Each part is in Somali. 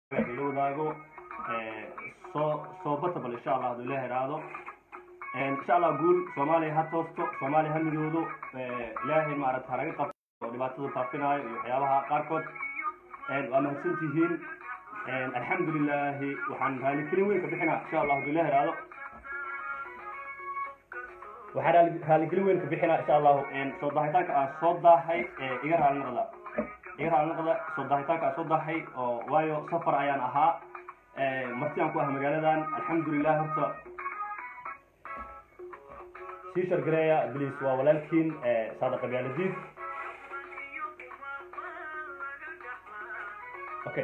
ila wadaago soo soo batabal insha allah haduu ilaah iraahdo insha allah guul soomaaliya ha toosto soomaaliya ha midoodo ilaahay maaragta halaga qabto oo dhibaatada faafinaayo iyo waxyaabaha qaarkood waa mahadsan tihiin alxamdu lilaahi waxaan raaligelin weyn ka bixinaa insha allah haduu ilaah iraahdo waxaan raali- raaligelin weyn ka bixinaa insha allahu soo daahitaanka aan soo daahay iga raali noqda iga raali noqda soo daahitaanka aan soo daahay oo waayo safar ayaan ahaa marti aan ku ah magaaladan alxamdulilah horta sii shargareeya bliis waa walaalkiin saada qabyaaladiid okay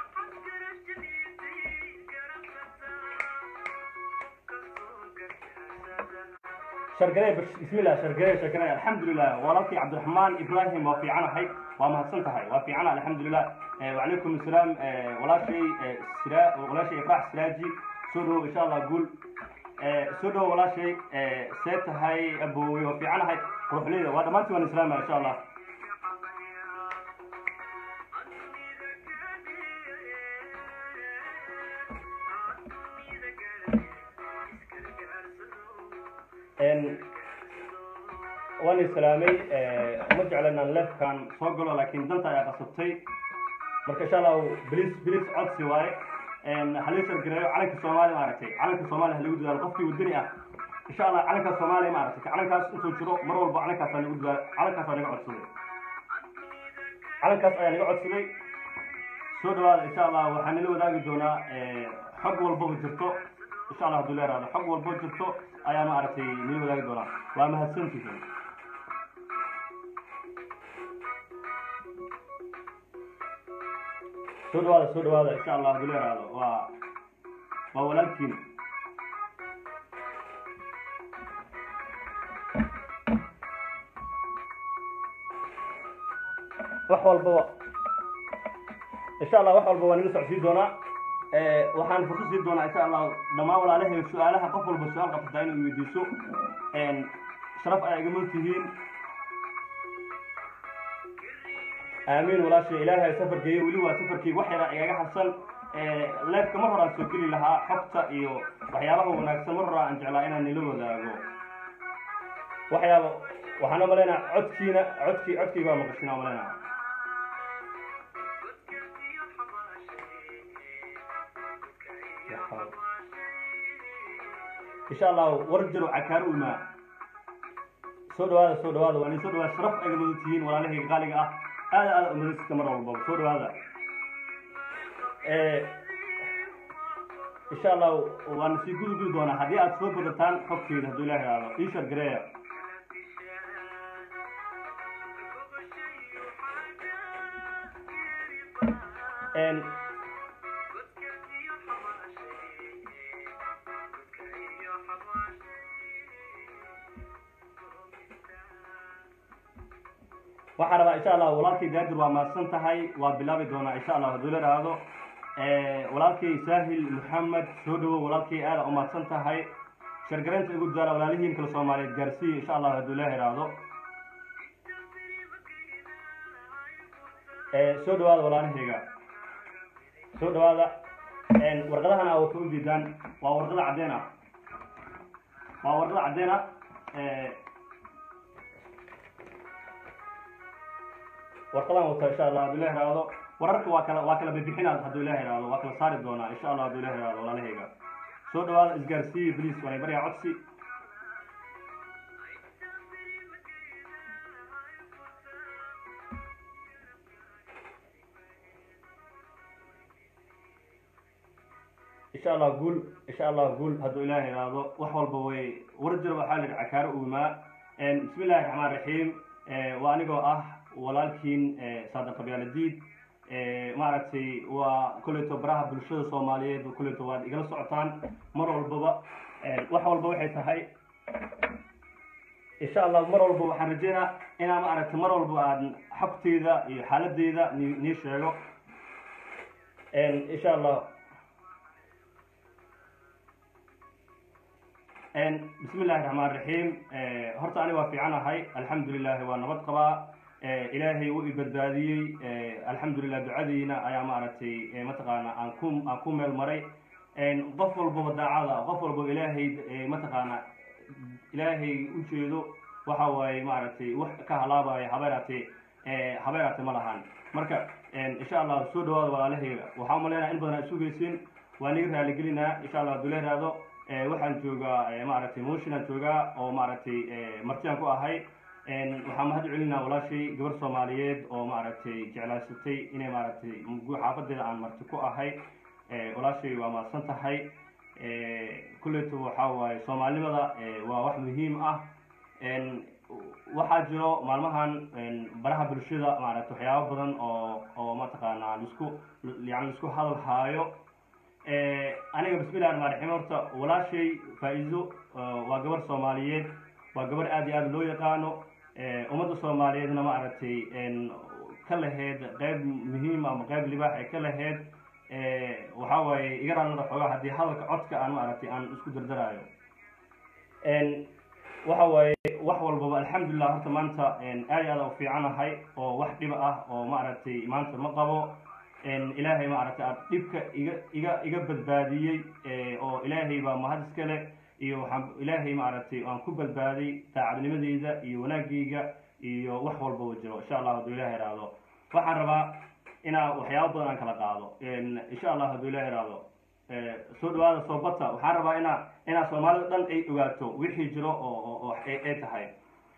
shargarey bismillah shargarey shargarey alxamdulilah walaalkii cabdiraxmaan ibrahim waa fiicanahay waa mahadsan tahay waa fiicana alxamdulilah wacalaykum asalaam walaashay sira walaashay ifraax siraaji soo dhowo insha allah guul soo dhowo walaashay see tahay aboowe waa fiicanahay quruxleyda waa dhammaantiin waan islaamaya insha allah waan islaamay ma jecla inaan leefkan soo galo laakiin danta ayaa qasabtay marka insha allahu bilis bilis codsi waaye halii shargareeyo calanka soomaaliya maaragtay calanka soomaaliya halagu dadaalo qofkii wadani ah insha allah calanka soomaaliya maaragtay calankaas intuu jiro mar walba calankaasaa nagu dadaalo calankaas aa naga codsaday calankaas ayaa naga codsaday soo dhawaada insha allah waxaa nala wadaagi doonaa xog walbaba jirto insha allah hadduu leeraado xog walbo jirto ayaa maaragtay nala wadaagi doonaa waa mahadsantihiin soo dhawaada soo dhawaada insha allah hadduu leeraado waa waa walaalkiin wax walbaba insha allah wax walba waa naga socodsiin doonaa waxaan fursad siin doonaa insha allah dhammaan walaalahay su-aalaha qof walba su-aal qabsataa inuu weydiiso sharaf ayaa iga mud tihiin aamiin walaashay ilaahay safarkeeyo weli waa safarkii wax yaraa igaga harsan leefka mar horaan soo geli lahaa xogta iyo waxyaabaha wanaagsan mar horaa aan jeclaa inaan nila wadaago waxyaaba waxaan umalaynaa codkiina codkii codkii baa maqashina umalaynaa insha allah war jaro cakaaro imaa soo dhawaada soo dhawaada waa nin soo dhawaada sharaf ayga mudan tihiin walaalahayga qaaliga ah aada aada umadasita mar walbaba soo dhawaada insha allah waana sii gudu gudi doonaa haddii aad soo badataan xogteeda hadduu ilaah ihahdo ii shargareeya waxaan rabaa insha allah walaalkay gaadir waa mahadsan tahay waa bilaabi doonaa insha allah hadduu la dhahaado walaalkay saahil maxamed soo dhawo walaalkay aada u mahadsan tahay shargaraynta igu dadaala walaalihiin kale soomaaliyeed gaarsiiya insha allah hadduu la ihahdo soo dhawaada walaalahayga soo dhawaada warqadahan aa wata ujeedaan waa warqada caddeen ah waa warqada caddeen ah warqadaan wata insha allah hadduu ilah ihahdo wararka waa kala waa kala bixinaa hadduu ilah ihahdo waa kala saari doonaa insha allah hadduu ilah ihahdo walaalahayga soo dhawaada isgaarsiiya bliis waanay baryaa codsi insha allah guul insha allah guul hadduu ilaah ihahdo wax walba way war jiro waxaa la yidhi cakaaro uumaa bismi illahi raxmaan raxiim waa anigoo ah walaalkiin saada qabyaaladiid maaragtay waa kolleyto baraha bulshada soomaaliyeed kolleyto waad igala socotaan mar walbaba wax walba waxay tahay insha allah mar walba waxaan rajeynaa inaa maaragtay mar walba aan xogteyda iyo xaaladeyda ni nii sheego insha allah bismi illahi raxmaan raxiim horta aniga waa fiicanahay alxamdu lilahi waa nabad qabaa ilaahay wuu i badbaadiyey alxamdulilah ducadiina ayaa maaragtay mataqaana aan ku aan ku meel maray qof walbaba daacada qof walbaba ilaahay mataqaana ilaahay ujeedo waxa waaye maaragtay wax ka halaabaya habeeraatee habeeraate ma lahan marka insha allah soo dhawaada walaalahayga waxaa umaleynaya in badan aa sugaysin waa niga raaligelinaa insha allah haduu leeraado waxaan joogaa maaragtay mooshinaan joogaa oo maaragtay martiaan ku ahay waxaan mahad celinaa walaashay gabar soomaaliyeed oo maaragtay jeclaysatay inay maaragtay xaafadeeda aan marti ku ahay walaashay waa mahadsan tahay kuleyto waxaa waaye soomaalinimada waa wax muhiim ah waxaa jiro maalmahan baraha bulshada maaragtay waxyaabo badan oo oo mataqaanaa lisku yani lisku hadal haayo aniga bismillahi raxmaan raxiim horta walaashay faa-iido waa gabar soomaaliyeed waa gabar aad iyo aad loo yaqaano ummadda soomaaliyeedna maaragtay ka laheyd qeyb muhiim ama qeyb libaax ay ka laheyd waxaa waaye iga raallada xoogaa haddii hadalka codka aan maaragtay aan isku dardaraayo waxa waaye wax walbaba alxamdulilah horta maanta aad iyo aad u fiicanahay oo wax dhiba ah oo maaragtay maanta ma qabo ilaahay maaragtay aad dhibka iga iga iga badbaadiyey oo ilaahay baa mahad iskale iyo waxaan ilaahay maaragtay aan ku badbaaday daacadnimadeyda iyo wanaagayga iyo wax walbaba jiro insha allah hadduu ilaah ihahdo waxaan rabaa inaa waxyaabo badan aan kala qaado insha allah hadduu ilaah ihahdo soo dhawaada soo bata waxaan rabaa inaa inaa soomaalida dhan ay ogaato wixii jiro oo oo ay tahay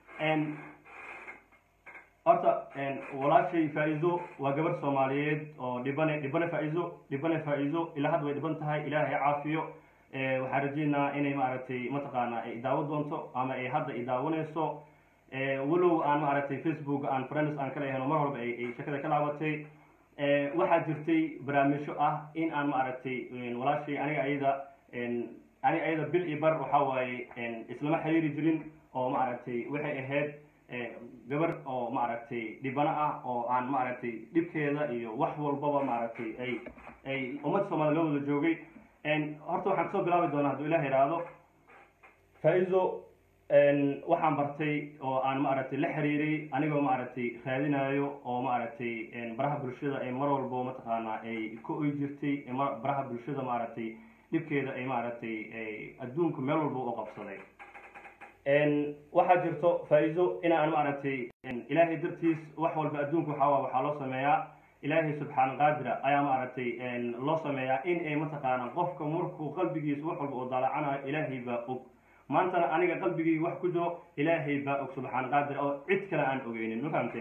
horta walaashay faa-iido waa gabar soomaaliyeed oo dhibane dhibane faa-iido dhibane faa-iido ilaa hadda way dhiban tahay ilaahay caafiyo waxaan rajeynaa inay maaragtay mataqaana ay daawo doonto ama ay hadda i daawanayso walow aan maaragtay facebook aan friends aan ka leeyahay mar walba ay shakada ka laabatay waxaa jirtay barnaamijyo ah in aan maaragtay walaashay aniga ayada aniga ayada bil iyo bar waxa waaye islama xiriiri jirin oo maaragtay waxay ahayd gabar oo maaragtay dhibano ah oo aan maaragtay dhibkeeda iyo wax walbaba maaragtay ay ay ummadda soomaliya loo wada joogay horta waxaan kasoo bilaabi doonaa hadduu ilah ihahdo faa-iido waxaan bartay oo aan maaragtay la xiriiray anigoo maaragtay raadinayo oo maaragtay baraha bulshada ee mar walbo mataqaanaa ay ka oy jirtay baraha bulshada maaragtay dhibkeeda ay maaragtay adduunku meel walba u qabsaday waxaa jirto faa-iido inaan maaragtay ilaahay dartiis wax walba adduunku waxaa waxaa loo sameeyaa ilaahay subxaan qaadira ayaa maaragtay loo sameeyaa in ay mataqaana qofka markuu qalbigiisa wax walba oo daalacanayo ilaahay baa og maantana aniga qalbigayga wax ku jiro ilaahay baa og subxaan qaadir oo cid kale aan ogeynin ma fahamteen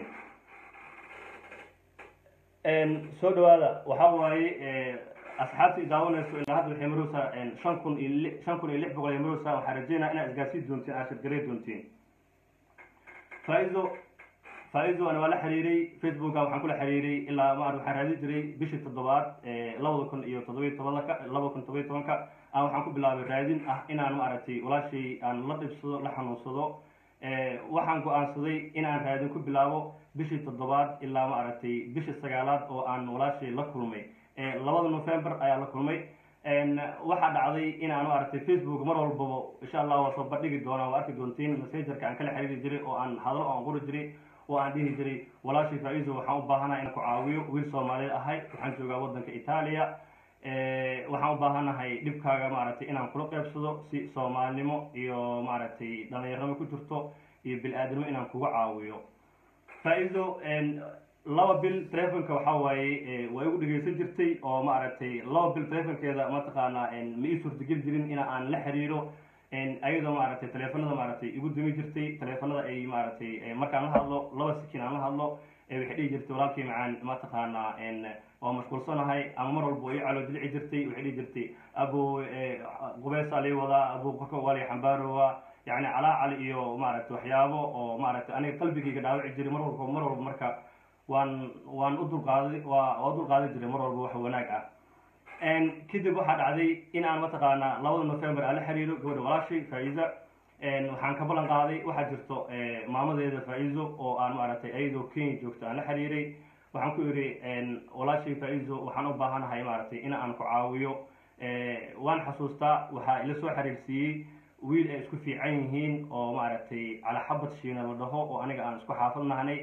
soo dhawaada waxaa waaye asxaabta idaawanayso ilaa hadda waxay maroosaa shan kun iyo li shan kun iyo lix boqol ay maroosaa waxaa rajeynaa inaad isgaarsiin doontiin aad shirgarey doontiin faa-ido faa-ido ana waa la xiriiray facebooka waxaan kula xiriiray ilaa maar waxaan raadin jiray bishii toddobaad labada kun iyo toddobiy tobanka labada kun toddobiy tobanka aan waxaan ku bilaabay raadin ah inaan maaragtay walaashay aan la dhibsado la xanuunsado waxaan go-aansaday inaan raadin ku bilaabo bishii toddobaad ilaa maaragtay bishii sagaalaad oo aan walaashay la kulmay labada november ayaa la kulmay waxaa dhacday inaan maaragtay facebook mar walbaba insha allah waa soo bandhigi doonaa waa arki doontiin messengerka aan kala xiriiri jiray oo aan hadalo aan qori jiray oo aan dhihi jiray walaashay faa-iido waxaan u baahanahay inaan ku caawiyo wiil soomaaliyeed ahay waxaan joogaa waddanka itaaliya waxaan u baahanahay dhibkaaga maaragtay inaan kula qeybsado si soomaalinimo iyo maaragtay dhalinyarnimo ku jirto iyo bil-aadnimo inaan kuga caawiyo faa-iido laba bil telefonka waxaa waaye waa igu dhegeysan jirtay oo maaragtay laba bil telefonkeeda mataqaanaa ma ii suurtageli jirin in aan la xiriiro ayadoo maaragtay teleefanada maaragtay igu dumi jirtay teleefanada ay maaragtay markaan la hadlo laba sikin aan la hadlo waxay dhihi jirtay walaalkii macaan mataqaanaa waa mashquulsanahay ama mar walba ii calo dilici jirtay waxay dhihi jirtay abo qubeesaa lii wadaa abo korka waa lii xambaarowa yacni calaacal iyo maaragtay waxyaabo oo maaragtay aniga qalbigayga dhaawici jiray mar walba mar walba marka waan waan u dulqaaday waa waa u dulqaadan jiray mar walba wax wanaag ah kadib waxaa dhacday in aan mataqaanaa labada november aan la xiriiro gabadha walaashay faa-iida waxaan ka ballan qaaday waxaa jirto maamadeeda faa-iido oo aan maaragtay ayadoo kenya joogto aan la xiriiray waxaan ku idhi walaashay faa-iido waxaan u baahanahay maaragtay in aan ku caawiyo waan xasuustaa waxaa ila soo xiriirsiiyey wiil ay isku fiican yihiin oo maaragtay calaxabad shiina la dhaho oo aniga aan isku xaafad nahnay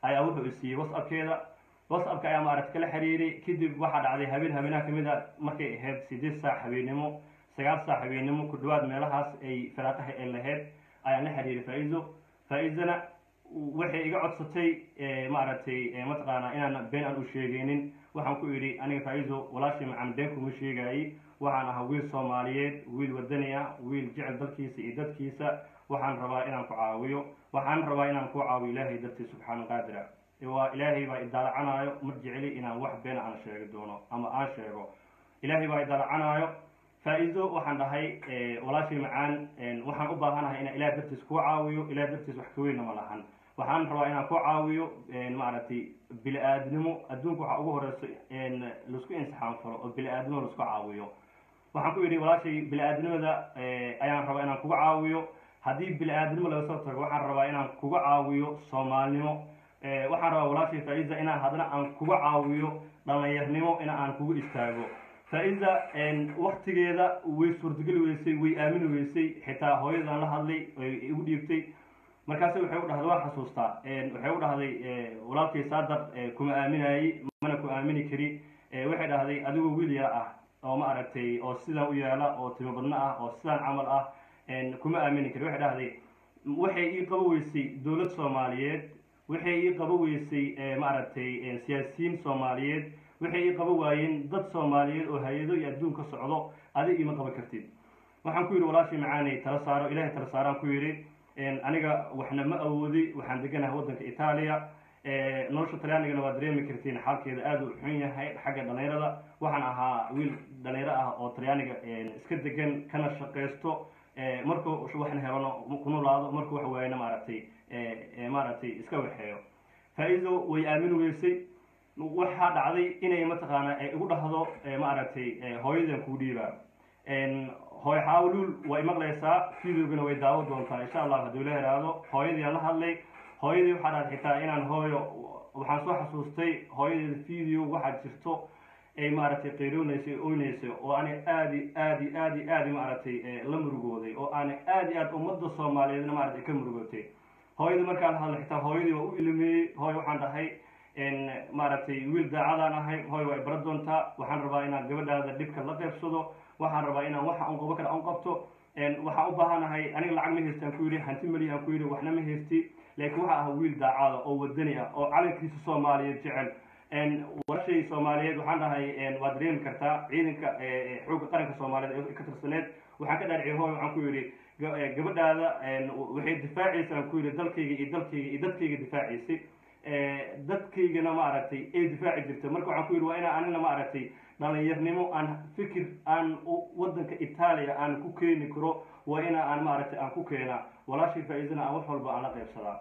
ayaa wuxuu isiiyey whatsappkeeda whatsappka ayaa maaragtay kala xiriiray kadib waxaa dhacday habeen habeenaha kamid a markay ahayd sideed saac habeennimo sagaal saac habeennimo ku dhawaad meelahaas ay firaaqaha ay lahayd ayaan la xiriiray faa-izo faa-izana waxay iga codsatay maaragtay mataqaanaa inaan been aan u sheegaynin waxaan ku idhi aniga faa-izo walaashii macaan been kuma sheegaayey waxaan ahaa wiil soomaaliyeed wiil wadani ah wiil jecel dalkiisa iyo dadkiisa waxaan rabaa inaan ku caawiyo waxaan rabaa inaan ku caawiyo ilaahay dartiis subxaana qaadira waa ilaahay baa idaalacanaayo ma jecli inaan wax been aan sheegi doono ama aan sheego ilaahay baa idaalacanaayo faa-izo waxaan dhahay walaashii macaan waxaan u baahanahay inaan ilaah dartiis kuu caawiyo ilaah dartiis wax kaweynna ma lahan waxaan rabaa inaan ku caawiyo maaragtay bili-aadnimo adduunka waxaa ugu horeyso laisku insixaanfalo oo bili-aadnimo laisku caawiyo waxaan ku yidhi walaashay bili-aadnimada ayaan rabaa inaan kuga caawiyo haddii bili-aadnimo laga soo tago waxaan rabaa inaan kuga caawiyo soomaalnimo waxaan rabaa walaashay faa-iza inaan haddana aan kuga caawiyo dhalinyarnimo in aan kugu istaago faa-iza waktigeeda way suurtageli weysay way aamini weysay xitaa hooyadan la hadlay igu dhiibtay markaase waxay u dhahday waa xasuustaa waxay u dhahday walaalkay saadar kuma aaminayey mana ku aamini kari waxay dhahday adigoo wiil yar ah oo ma aragtay oo sidaan u yaala oo timo badno ah oo sidaan camal ah kuma aamini kari waxay dhahday waxay ii qabo weysay dowlad soomaaliyeed waxay ii qabo weysay maaragtay siyaasiyiin soomaaliyeed waxay ii qabo waayeen dad soomaaliyeed oo hay-ado iyo adduun ka socdo adig iima qaban kartid waxaan ku yidhi walaashii macaanay tala saaro ilahay tala saaraan ku yidhi aniga waxna ma awoodi waxaan deganahay waddanka itaaliya nolosha talyaanigana waa dareemi kartiin xaalkeeda aada u xun yahay xagga dhalinyarada waxaan ahaa wiil dhalinyaro ah oo talyaaniga iska degan kana shaqaysto markuu waxna helano kunulaado markuu wax waayana maaragtay maaragtay iska waxeeyo faa-izo way aamin weysay waxaa dhacday inay mataqaanaa igu dhahdo maaragtay hooyadan kuu dhiibaa hooy xaawluul way maqlaysaa videogana way daawo doontaa insha allah hadduu la heraado hooyadiiaan la hadlay hooyadii waxaa dhaad xitaa inaan hooyo waxaan soo xasuustay hooyadeeda video waxaa jirto ay maaragtay qayroonaysay oynaysay oo aanay aadi aadi aadi aadi maaragtay la murugooday oo aanay aad i aad ummadda soomaaliyeedna maaragtay ka murugootay hooyadii markaa la hadlay xitaa hooyadii waa u ilmeeyey hooy waxaan dhahay maaragtay wiil daacadaan ahay hooy waa ibara doontaa waxaan rabaa inaan gabadhaada dhibka la qeybsado waxaan rabaa inaan waxa un qabo kale un qabto waxaan u baahanahay aniga lacag ma haysti aan ku yidhi hanti mali aan ku yidhi waxna ma haysti laakiin waxa ah wiil daacada oo wadani ah oo calankiisa soomaaliyeed jecel walaashay soomaaliyeed waxaan dhahay waad dareemi kartaa ciidanka xoogga qaranka soomaaliyeed ee ka tirsaneed waxaan ka dhaariciyay hooy waxaan ku yidhi gabadhaada waxay difaacaysa aan ku yidhi dalkayga iyo dalkayga iyo dadkayga difaacaysay dadkaygana maaragtay ay difaaci jirtay marka waxaan ku yidhi waa inaan anina maaragtay dhalinyarnimo aan fikir aan waddanka itaaliya aan ku keeni karo waa ina aan maaragtay aan ku keenaa walaashii faa-iidana aan wax walba aan la qaybsadaa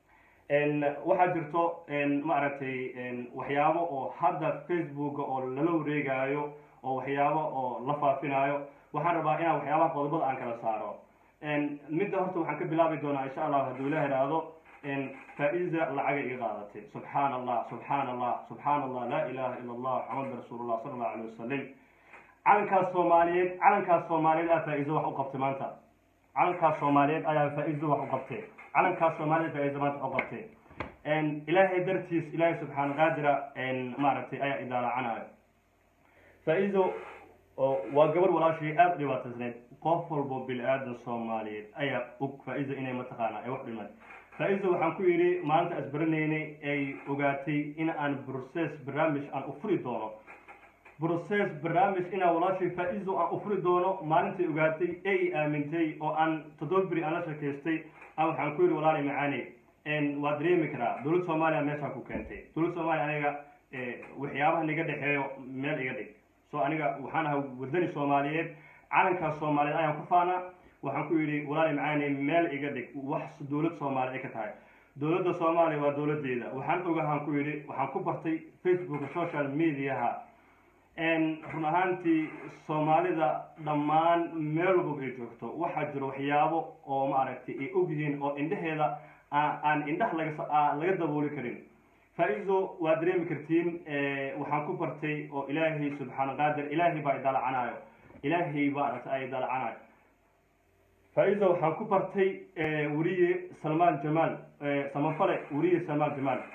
waxaa jirto maaragtay waxyaabo oo hadda facebooka oo lala wareegaayo oo waxyaabo oo la faafinaayo waxaan rabaa inaan waxyaabaha qodobada aan kala saaro midda horta waxaan ka bilaabi doonaa insha allah hadduu ila heraado faa-iza lacagay iga qaadatay subxaana allah subxaana allah subxaana allah laa ilaha ila allah maxamad rasuulullah sala allahu alayh wasalam calankaas soomaaliyeed calankaas soomaaliyeed aa faa-iizo wax u qabtay maanta calankaas soomaaliyeed ayaa faa-iizo wax u qabtay calankaas soomaaliyeed faa-iizo maanta wax u qabtay ilaahay dartiis ilaahay subxaana qaadira maaragtay ayaa idaalacanayo faa-iizo waa gabar walaashii aada u dhibaataysneyd qof walbo bili-aadan soomaaliyeed ayaa og faa-iizo inay mataqaanaa ay wax dhimay faa-iizo waxaan ku yidhi maalinta asbaranaynay ay ogaatay in aan brocess barnaamij aan u furi doono brocess barnaamij inaan walaashii faa-iizo aan u furi doono maalintay ogaatay ee i aamintay oo aan toddoba beri aan la sheekaystay aan waxaan ku yidhi walaali macaane waa dareemi karaa dowlad soomaaliya meeshaan ku keentay dowlad soomaaliya aniga waxyaabaha niga dhexeeyo meel iga dhig so aniga waxaan ahaa wadani soomaaliyeed calankaas soomaaliyeed ayaan ku faanaa waxaan ku yidhi walaali macaane meel iga dhig wax dowlad soomaaliya ay ka tahay dowladda soomaaliya waa dowladeeda waxaan ogahaan ku yidhi waxaan ku bartay facebooka social mediaha run ahaantii soomaalida dhammaan meel walba ay joogto waxaa jiro waxyaabo oo maaragtay ay ogyihiin oo indhaheeda aan indhaha laga laga dabooli karin faa-iizo waa dareemi kartiin waxaan ku bartay oo ilaahay subxaana qaadir ilaahay baa idaalacanayo ilaahay baa aragtay ay idaalacanayo faa-iizo waxaan ku bartay weriye salmaan jamaal samafale weriye salmaan jamaal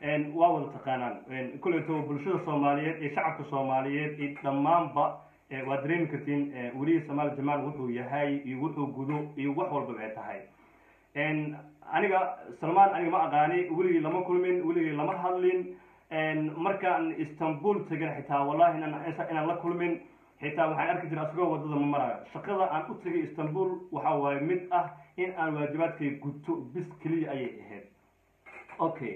waa wada taqaanaan kulleeto bulshada soomaaliyeed iyo shacabka soomaaliyeed iyo dhammaanba waad dareemi kartiin welihi samaal jamaal wuxuu yahay iyo wuxuu gudo iyo wax walbaba ay tahay aniga salmaan aniga ma aqaani weligii lama kulmin weligii lama hadlin markaan istanbul tegin xitaa wallahi inaan la kulmin xitaa waxaan arki jiray asagoo wadada ma marayo shaqada aan u tegay istanbul waxa waaye mid ah in aan waajibaadkay guto bis keliya ayay ahayd okay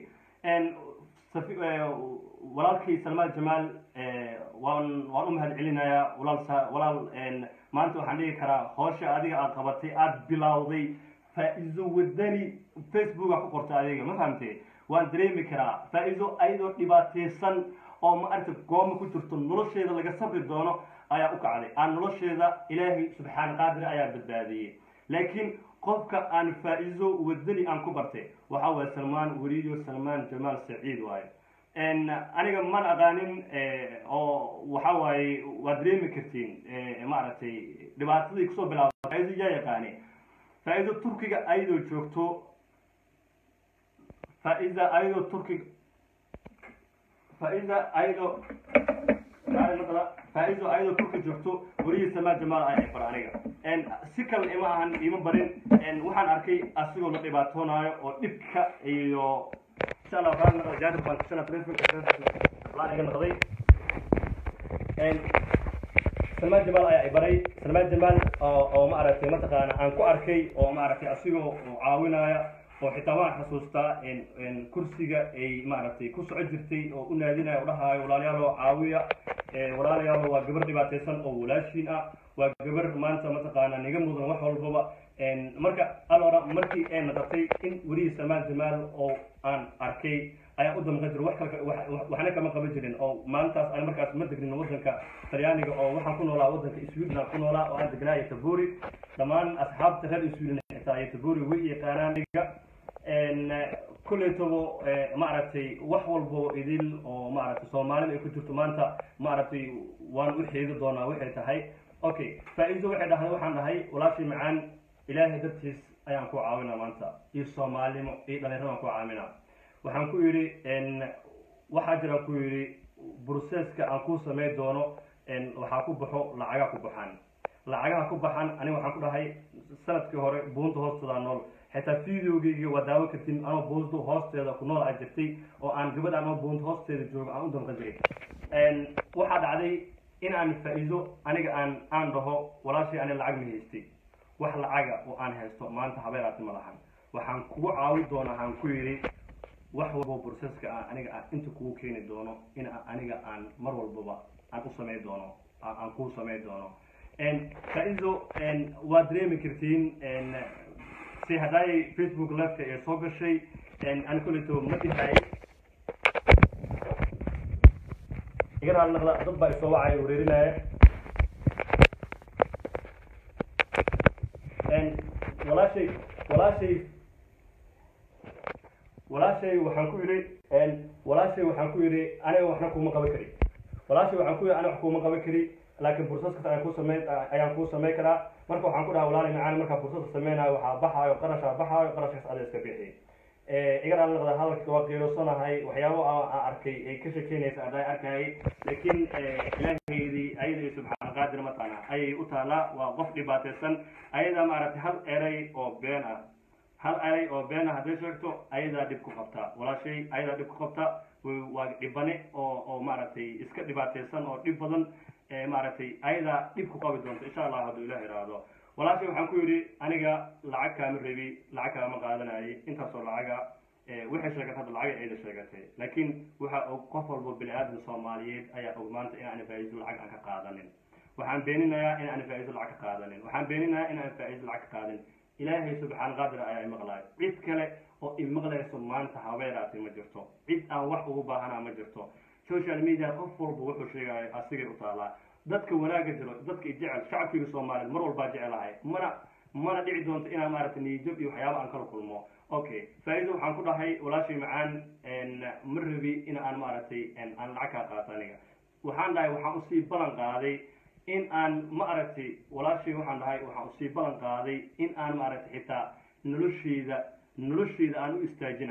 walaalkii salmaan jamaal waan waan u mahad celinayaa walaal walaal maanta waxaan dhigi karaa hoosha adiga aad qabatay aada bilowday faa-iido wadani facebooka ku qorta adiga ma fahamtee waan dareemi karaa faa-iido ayadoo dhibaateysan oo ma aragta gooma ku jirto nolosheeda laga sabri doono ayaa u kacday aan nolosheeda ilaahay subxaan qaadir ayaa badbaadiyey laakiin qofka aan faa-iido wadani aan ku bartay waxa waaye salmaan weliyo salmaan jamaal saciid waaye aniga man aqaanin oo waxa waaye waad dareemi kartiin maaragtay dhibaatadii kusoo bilaaba faa-iido yaa yaqaani faa-iido turkiga ayadoo joogto faa-ida ayadoo turkiga faa-ida ayadoo faa-ido ayadoo turki joogto welihii samaa jamaal ay bar aniga si kale ima ahan ima barin waxaan arkay asigoo la dhibaatoonaayo oo dhibka iyo insha allah waxaan noqday jaanib baan kusana telefonka laan iga noqday salmaan jamaal ayaa i baray salmaan jamaal oo ma aragtay mataqaana aan ku arkay oo ma aragtay asigoo caawinaya oo xitaa waan xasuustaa kursiga ay maaragtay ku soco jirtay oo u naadinaya o dhahaayo walaalyaalo caawiya walaalayaalo waa gabar dhibaateysan oo walaashiin ah waa gabar maanta mataqaana niga mudan wax walbaba marka alora markii ay noqotay in welihii salmaan jamaal oo aan arkay ayaa u damqan jira wax kale waxna kama qaban jirin oo maalintaas aan markaas ma degnin waddanka talyaaniga oo waxaan ku noolaa waddanka sweden ku noolaa oo aan degnaa ytaburi dhammaan asxaabta reer sweden xitaa ytaburi way yaqaanaan iga kuleytabo maaragtay wax walbo idil oo maaragtay soomaalida ay ku jirto maanta maaragtay waan u xeegi doonaa waxay tahay okay faa-iido waxay dhahday waxaan dhahay walaashii macaan ilaahay dartiis ayaan ku caawinaa maanta iyo soomaalnimo iyo dhalinyarada aan ku caawinaa waxaan ku yidhi waxaa jira ku yidhi broseska aan ku samey doono waxaa ku baxo lacagaa ku baxaan lacagaha ku baxan aniga waxaan ku dhahay sanadkii hore buunta hoosteeda nool xitaa videogeyga waa daawo kartin anoo buunta hoosteeda ku nool a jirtay oo aan gabadh anoo buunta hoosteeda joogo aan u damqan jiray waxaa dhacday in aan faa-iido aniga aan aan dhaho walaashii ani lacag ma haystay wax lacaga oo aan haysto maanta habeeraasi ma lahan waxaan kugu caawi doonaa aan ku yidhi wax walbo broseska aan aniga aan inta kugu keeni doono in aniga aan mar walbaba aan u samey doono aan kuu samey doono faa-iido waa dareemi kartiin si haddaay facebook liveka ee soo gashay ani kuleyto ma dhihay iga raali naqda dad baa isoo wacaya wareerinaya walaashay walaashay walaashay waxaan ku yidhi walaashay waxaan ku yidhi aniga waxna kuma qaban kari walaashay waxaan ku yidhi aniga wax kuma qaban kari laakiin fursadkas ayaan ku samey ayaan kuu samey karaa marka waxaan ku dhaha walaali macaan markaa fursadka sameynayo waxaa baxaayo qarashaa baxaayo qarashkaas ada iska bixi iga raali noqda hadalka waa qiirosanahay waxyaabo aan arkay ay ka shekeynaysa adaa arkayay laakiin ilaahaydii ayada iyo subxaan qaadir mataqaana ayay u taalaa waa qof dhibaateysan ayada maaragtay hal eray oo been ah hal eray oo been ah hadday sheegto ayadaa dhib ku qabtaa walaashay ayadaa dhib ku qabta waa dhibane oo oo maaragtay iska dhibaateysan oo dhib badan maaragtay ayadaa dhib ku qabi doonta insha allah hadduu ilah iraahdo walaashay waxaan ku yidhi aniga lacag kaama rebi lacag kaama qaadanayay intaasoo lacaga waxay sheegatay hadda lacag ayda sheegatay laakiin waxa og qof walbo bini aadam soomaaliyeed ayaa og maanta in aan faa-iido lacag aan ka qaadanin waxaan beeninayaa in aan faa-iido lacag ka qaadanin waxaan beeninayaa in aan faa-iido lacag ka qaadanin ilaahay subxaan qaadir ayaa imaqlaay cid kale oo imaqlayso maanta habeeraasi ma jirto cid aan wax ugu baahanaa ma jirto social media qof walba wuxuu sheegayo asigay u taalaa dadka wanaaga jiro dadka jecel shacabkiga soomaaliyeed mar walbaa jecelahay mana mana dhici doonto inaan maaragtay niyajab iyo waxyaaba aan kala kulmo okay faa-iido waxaan ku dhahay walaashay macaan ma rabi in aan maaragtay aan lacag kaa qaato aniga waxaan dhahay waxaan usii ballan qaaday in aan ma aragtay walaashay waxaan dhahay waxaan usii ballan qaaday in aan maaragtay xitaa nolosheyda nolosheyda aan u istaajinayo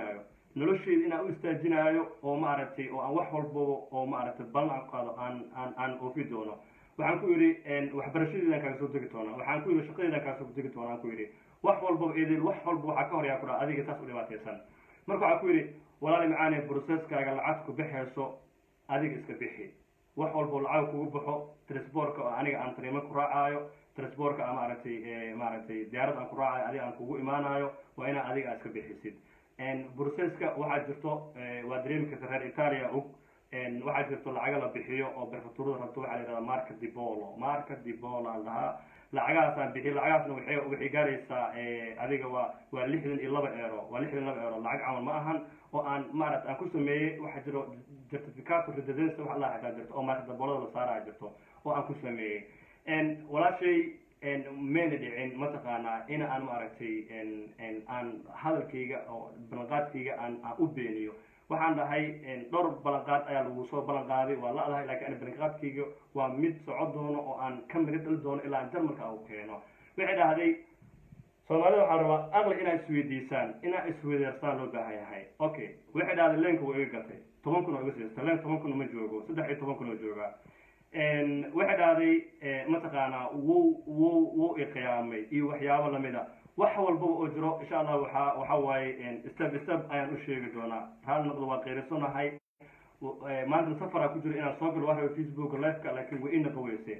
nolosheyda inaan u istaajinaayo oo maaragtay oo aan wax walbaba oo maaragtay ballan aan qaado aan aan aan oofi doono waxaan ku yidhi waxbarashadeedaan kaaga soo degi doonaa waxaan ku yidhi shaqadeedaan kaaga soo degi doonaa aan ku yidhi wax walbaba eedeel wax walba waxaa ka horyaa ku dhaha adiga saas u dhibaataysan marka waxaan ku yidhi walaali macaane processkaaga lacag ku bixayso adiga iska bixi wax walbo lacag kugu baxo transportka oo aniga aan tariimo ku raacaayo transportka a maaragtay maaragtay diyaarad aan ku raacayo adiga aan kugu imaanayo waa inaa adiga aad iska bixisid processka waxaa jirto waa dareemi karta reer italia og waxaa jirto lacaga la bixiyo oo prefecturada rabto waxaa la yihahdaa marka dibolo marka dibolo aan dhahaa lacagahaasaan bixiy lacagahaasna waxay waxay gaaraysaa adiga waa waa lixdan iyo laba eero waa lixdan iyo laba eero lacag camal ma ahan oo aan maarata aan ku sameeyey waxaa jiro certificato residency wax allah xataa jirto oo marka daboolada la saaraya jirto oo aan ku sameeyey walaashay mayna dhicin mataqaanaa in aan maaragtay aan hadalkayga oo ballanqaadkayga aan aan u beeniyo waxaan dhahay dhowr ballanqaad ayaa lagu soo ballan qaaday waa la adahay lakin an ballanqaadkayga waa mid soco doono oo aan ka miga dhali doono ilaa aan jarmalka u keeno waxay dhahday soomaalida waxaa rabaa aqli inaa isweydiisaan inaa isweydeersaan loo baahan yahay okay waxay dhahday leenka waa iga gatay toban kun oo iga siista leen toban kun ma joogo saddex iyo toban kun oo joogaa waxay dhahday mataqaanaa wuu wuu wuu iqiyaamay iyo waxyaabo lamida wax walbaba oo jiro insha allah waxaa waxa waaye step step ayaan u sheegi doonaa hal noqdo waa qeyrisanahay maanta safaraa ku jiro inaan soo galo waa facebook liveka laakiin way ina qaweyse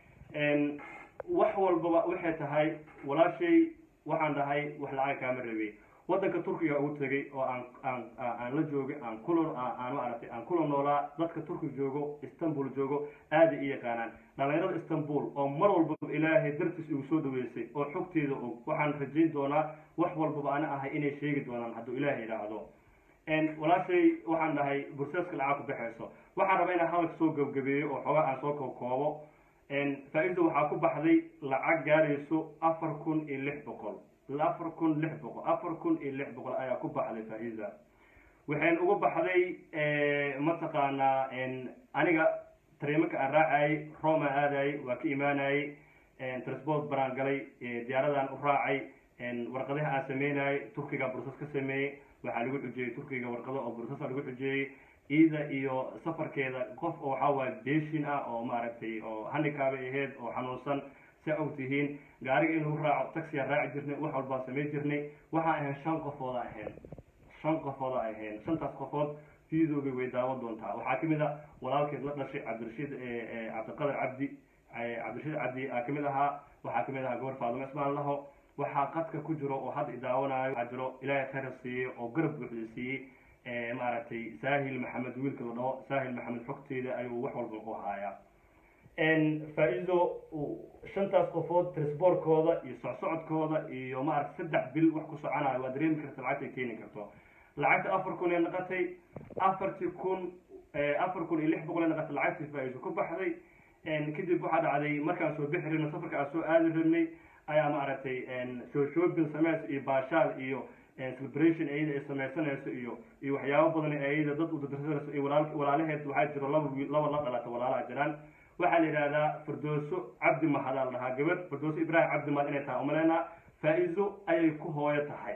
wax walbaba waxay tahay walaashay waxaan dhahay wax lacag kaama rabay waddanka turkiga ugu tegay oo aan aan aan la joogay aan kula aan maaragtay aan kula noolaa dadka turkiga joogo istanbul joogo aada i yaqaanaan dhalinyarada istanbul oo mar walbaba ilaahay dartiis igu soo dhaweysay oo xogteeda og waxaan rajayn doonaa wax walbaba ana ahay inay sheegi doonaan hadduu ilaahay yidhaahdo walaashay waxaan dhahay burseeska lacag ku baxayso waxaan rabaa inaan hadalka soo gabgabeeyo oo xoogaa aan soo kookoobo faa-ida waxaa ku baxday lacag gaarayso afar kun iyo lix boqol afar kun lix boqol afar kun iyo lix boqol ayaa ku baxday faa-ida waxayn uga baxday mataqaanaa aniga tariimaka aan raacayay roma aadayay waa ka imaanayay transport baraan galay diyaaradaan u raacay warqadaha aan sameynayay turkiga bursas ka sameeyey waxaa lagu xujeeyey turkiga warqado oo bursasa lagu xujeeyey iida iyo safarkeeda qof oo waxaa waaye beshin ah oo maaragtay oo handikaabay ahayd oo xanuunsan saa og tihiin gaariga inuu raaco taxiyaa raaci jirnay wax walbaa samay jirnay waxaa ahayn shan qofooda ahayn shan qofooda ahayn shantaas qofood fiidooga way daawan doontaa waxaa kamid a walaalkeed la dhashay cabdirashiid cabdiqadar cabdi cabdirashiid cabdi aa kamid ahaa waxaa kamid ahaa gabar faadimo ismaan laho waxaa qadka ku jiro oo hadda idaawanaayo waxaa jiro ilaahay khayra siiyey oo garab buuxda siiyey maaragtay saahil maxamed wiilka la dhaho saahil maxamed xogteeda ayuu wax walba u haayaa faa-ido shantaas qofood trisboorkooda iyo socsocodkooda iyo maaragta saddex bil wax ku soconayo waa dareemi karta lacagta ay keeni karto lacagta afar kun ee naqatay afartii kun afar kun iyo lix boqol ee naqatay lacagtii faa-ido ku baxday kadib waxaa dhacday markaan soo bixi rabnay safarka aan soo aadi rabnay ayaa maaragtay shoshopin sameys iyo baashaal iyo celebration ayada ay sameysanayso iyo iyo waxyaabo badan ayada dad udadarsanayso iyo walaal walaalaheed waxaa jiro laba wiil laba la dhalata walaalaha jiraan waxaa la yidhahdaa firdooso cabdi mahadaa la dhahaa gabar firdooso ibrahim cabdi mahad inay tahay umaleynaa faa-izo ayay ku hooyo tahay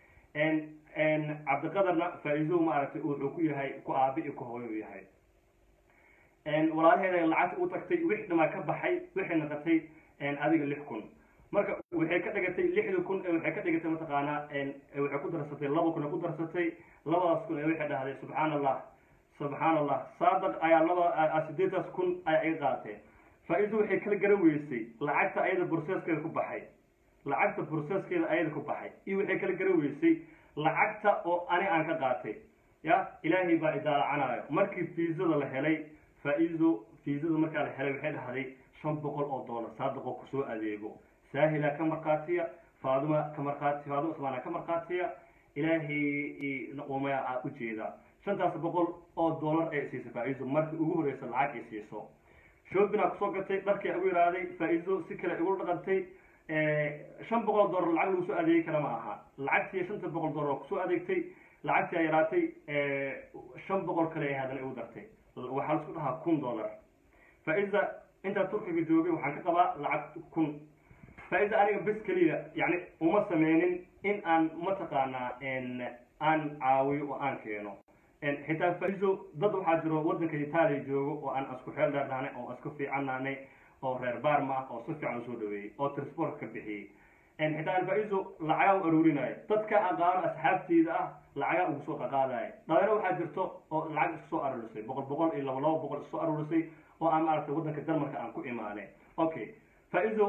cabdiqadarna faa-izo maaragtay wuxuu ku yahay ku aabi iyo ku hooyo u yahay walaalaheeda lacagta u tagtay wix dhamaa ka baxay waxay naqatay adiga lix kun marka waxay ka dhigatay lixda kun waxay ka dhigatay mataqaanaa waxay ku darsatay laba kun ay ku darsatay labadaas kun ee waxay dhahday subxaan allah subxaan allah saadaq ayaa laba sideetaas kun ayaa iga qaateen faa-ido waxay kala garan weysay lacagta ayada burseeskeeda ku baxay lacagta burseeskeeda ayada ku baxay iyo waxay kala garan weysay lacagta oo ani aan ka qaatay ya ilaahay baa idaalacanaayo markii fiisada la helay faa-ido fiisada markaa la helay waxay dhahday shan boqol oo dollar saadaqoo kusoo adeego saahila ka markhaatiya faaduma ka markhaati faaduma usmaana ka markhaatiya ilaahay umaya aa ujeeda shantaas boqol oo dollar ay siisay faa-ido markii ugu horeysa lacag ay siiso shoobinaa kusoo gatay dharkii ugu yihahday faa-ido si kale igu dhaqantay shan boqol oo dollar lacag lagu soo adeegi kara ma aha lacagtii shanta boqol dollar kusoo adeegtay lacagtii ay yaraatay shan boqol kale ay haddana igu dartay waxaa laisku dhahaa kun dollar faa-ida intaa turkiga joogay waxaan ka qabaa lacag kun faa-ida aniga bes keliya yani uma sameynin in aan mataqaanaa aan caawiyo oo aan keeno xitaa faiso dad waxaa jiro waddanka itaaliya joogo oo aan isku xeel dheernaanay oo isku fiicannaanay oo reer baarma ah oo si fiican usoo dhaweeyey oo transport ka bixiyey xitaa aan faiso lacagaa u aruurinayo dadka aqaano asxaabteyda ah lacagaa ugu soo qaqaadaya dhalinyaro waxaa jirto oo lacag isku soo aruurisay boqol boqol iyo laba laba boqol isoo aruurisay oo aan maaragtay waddanka denmarka aan ku imaanay okay faiso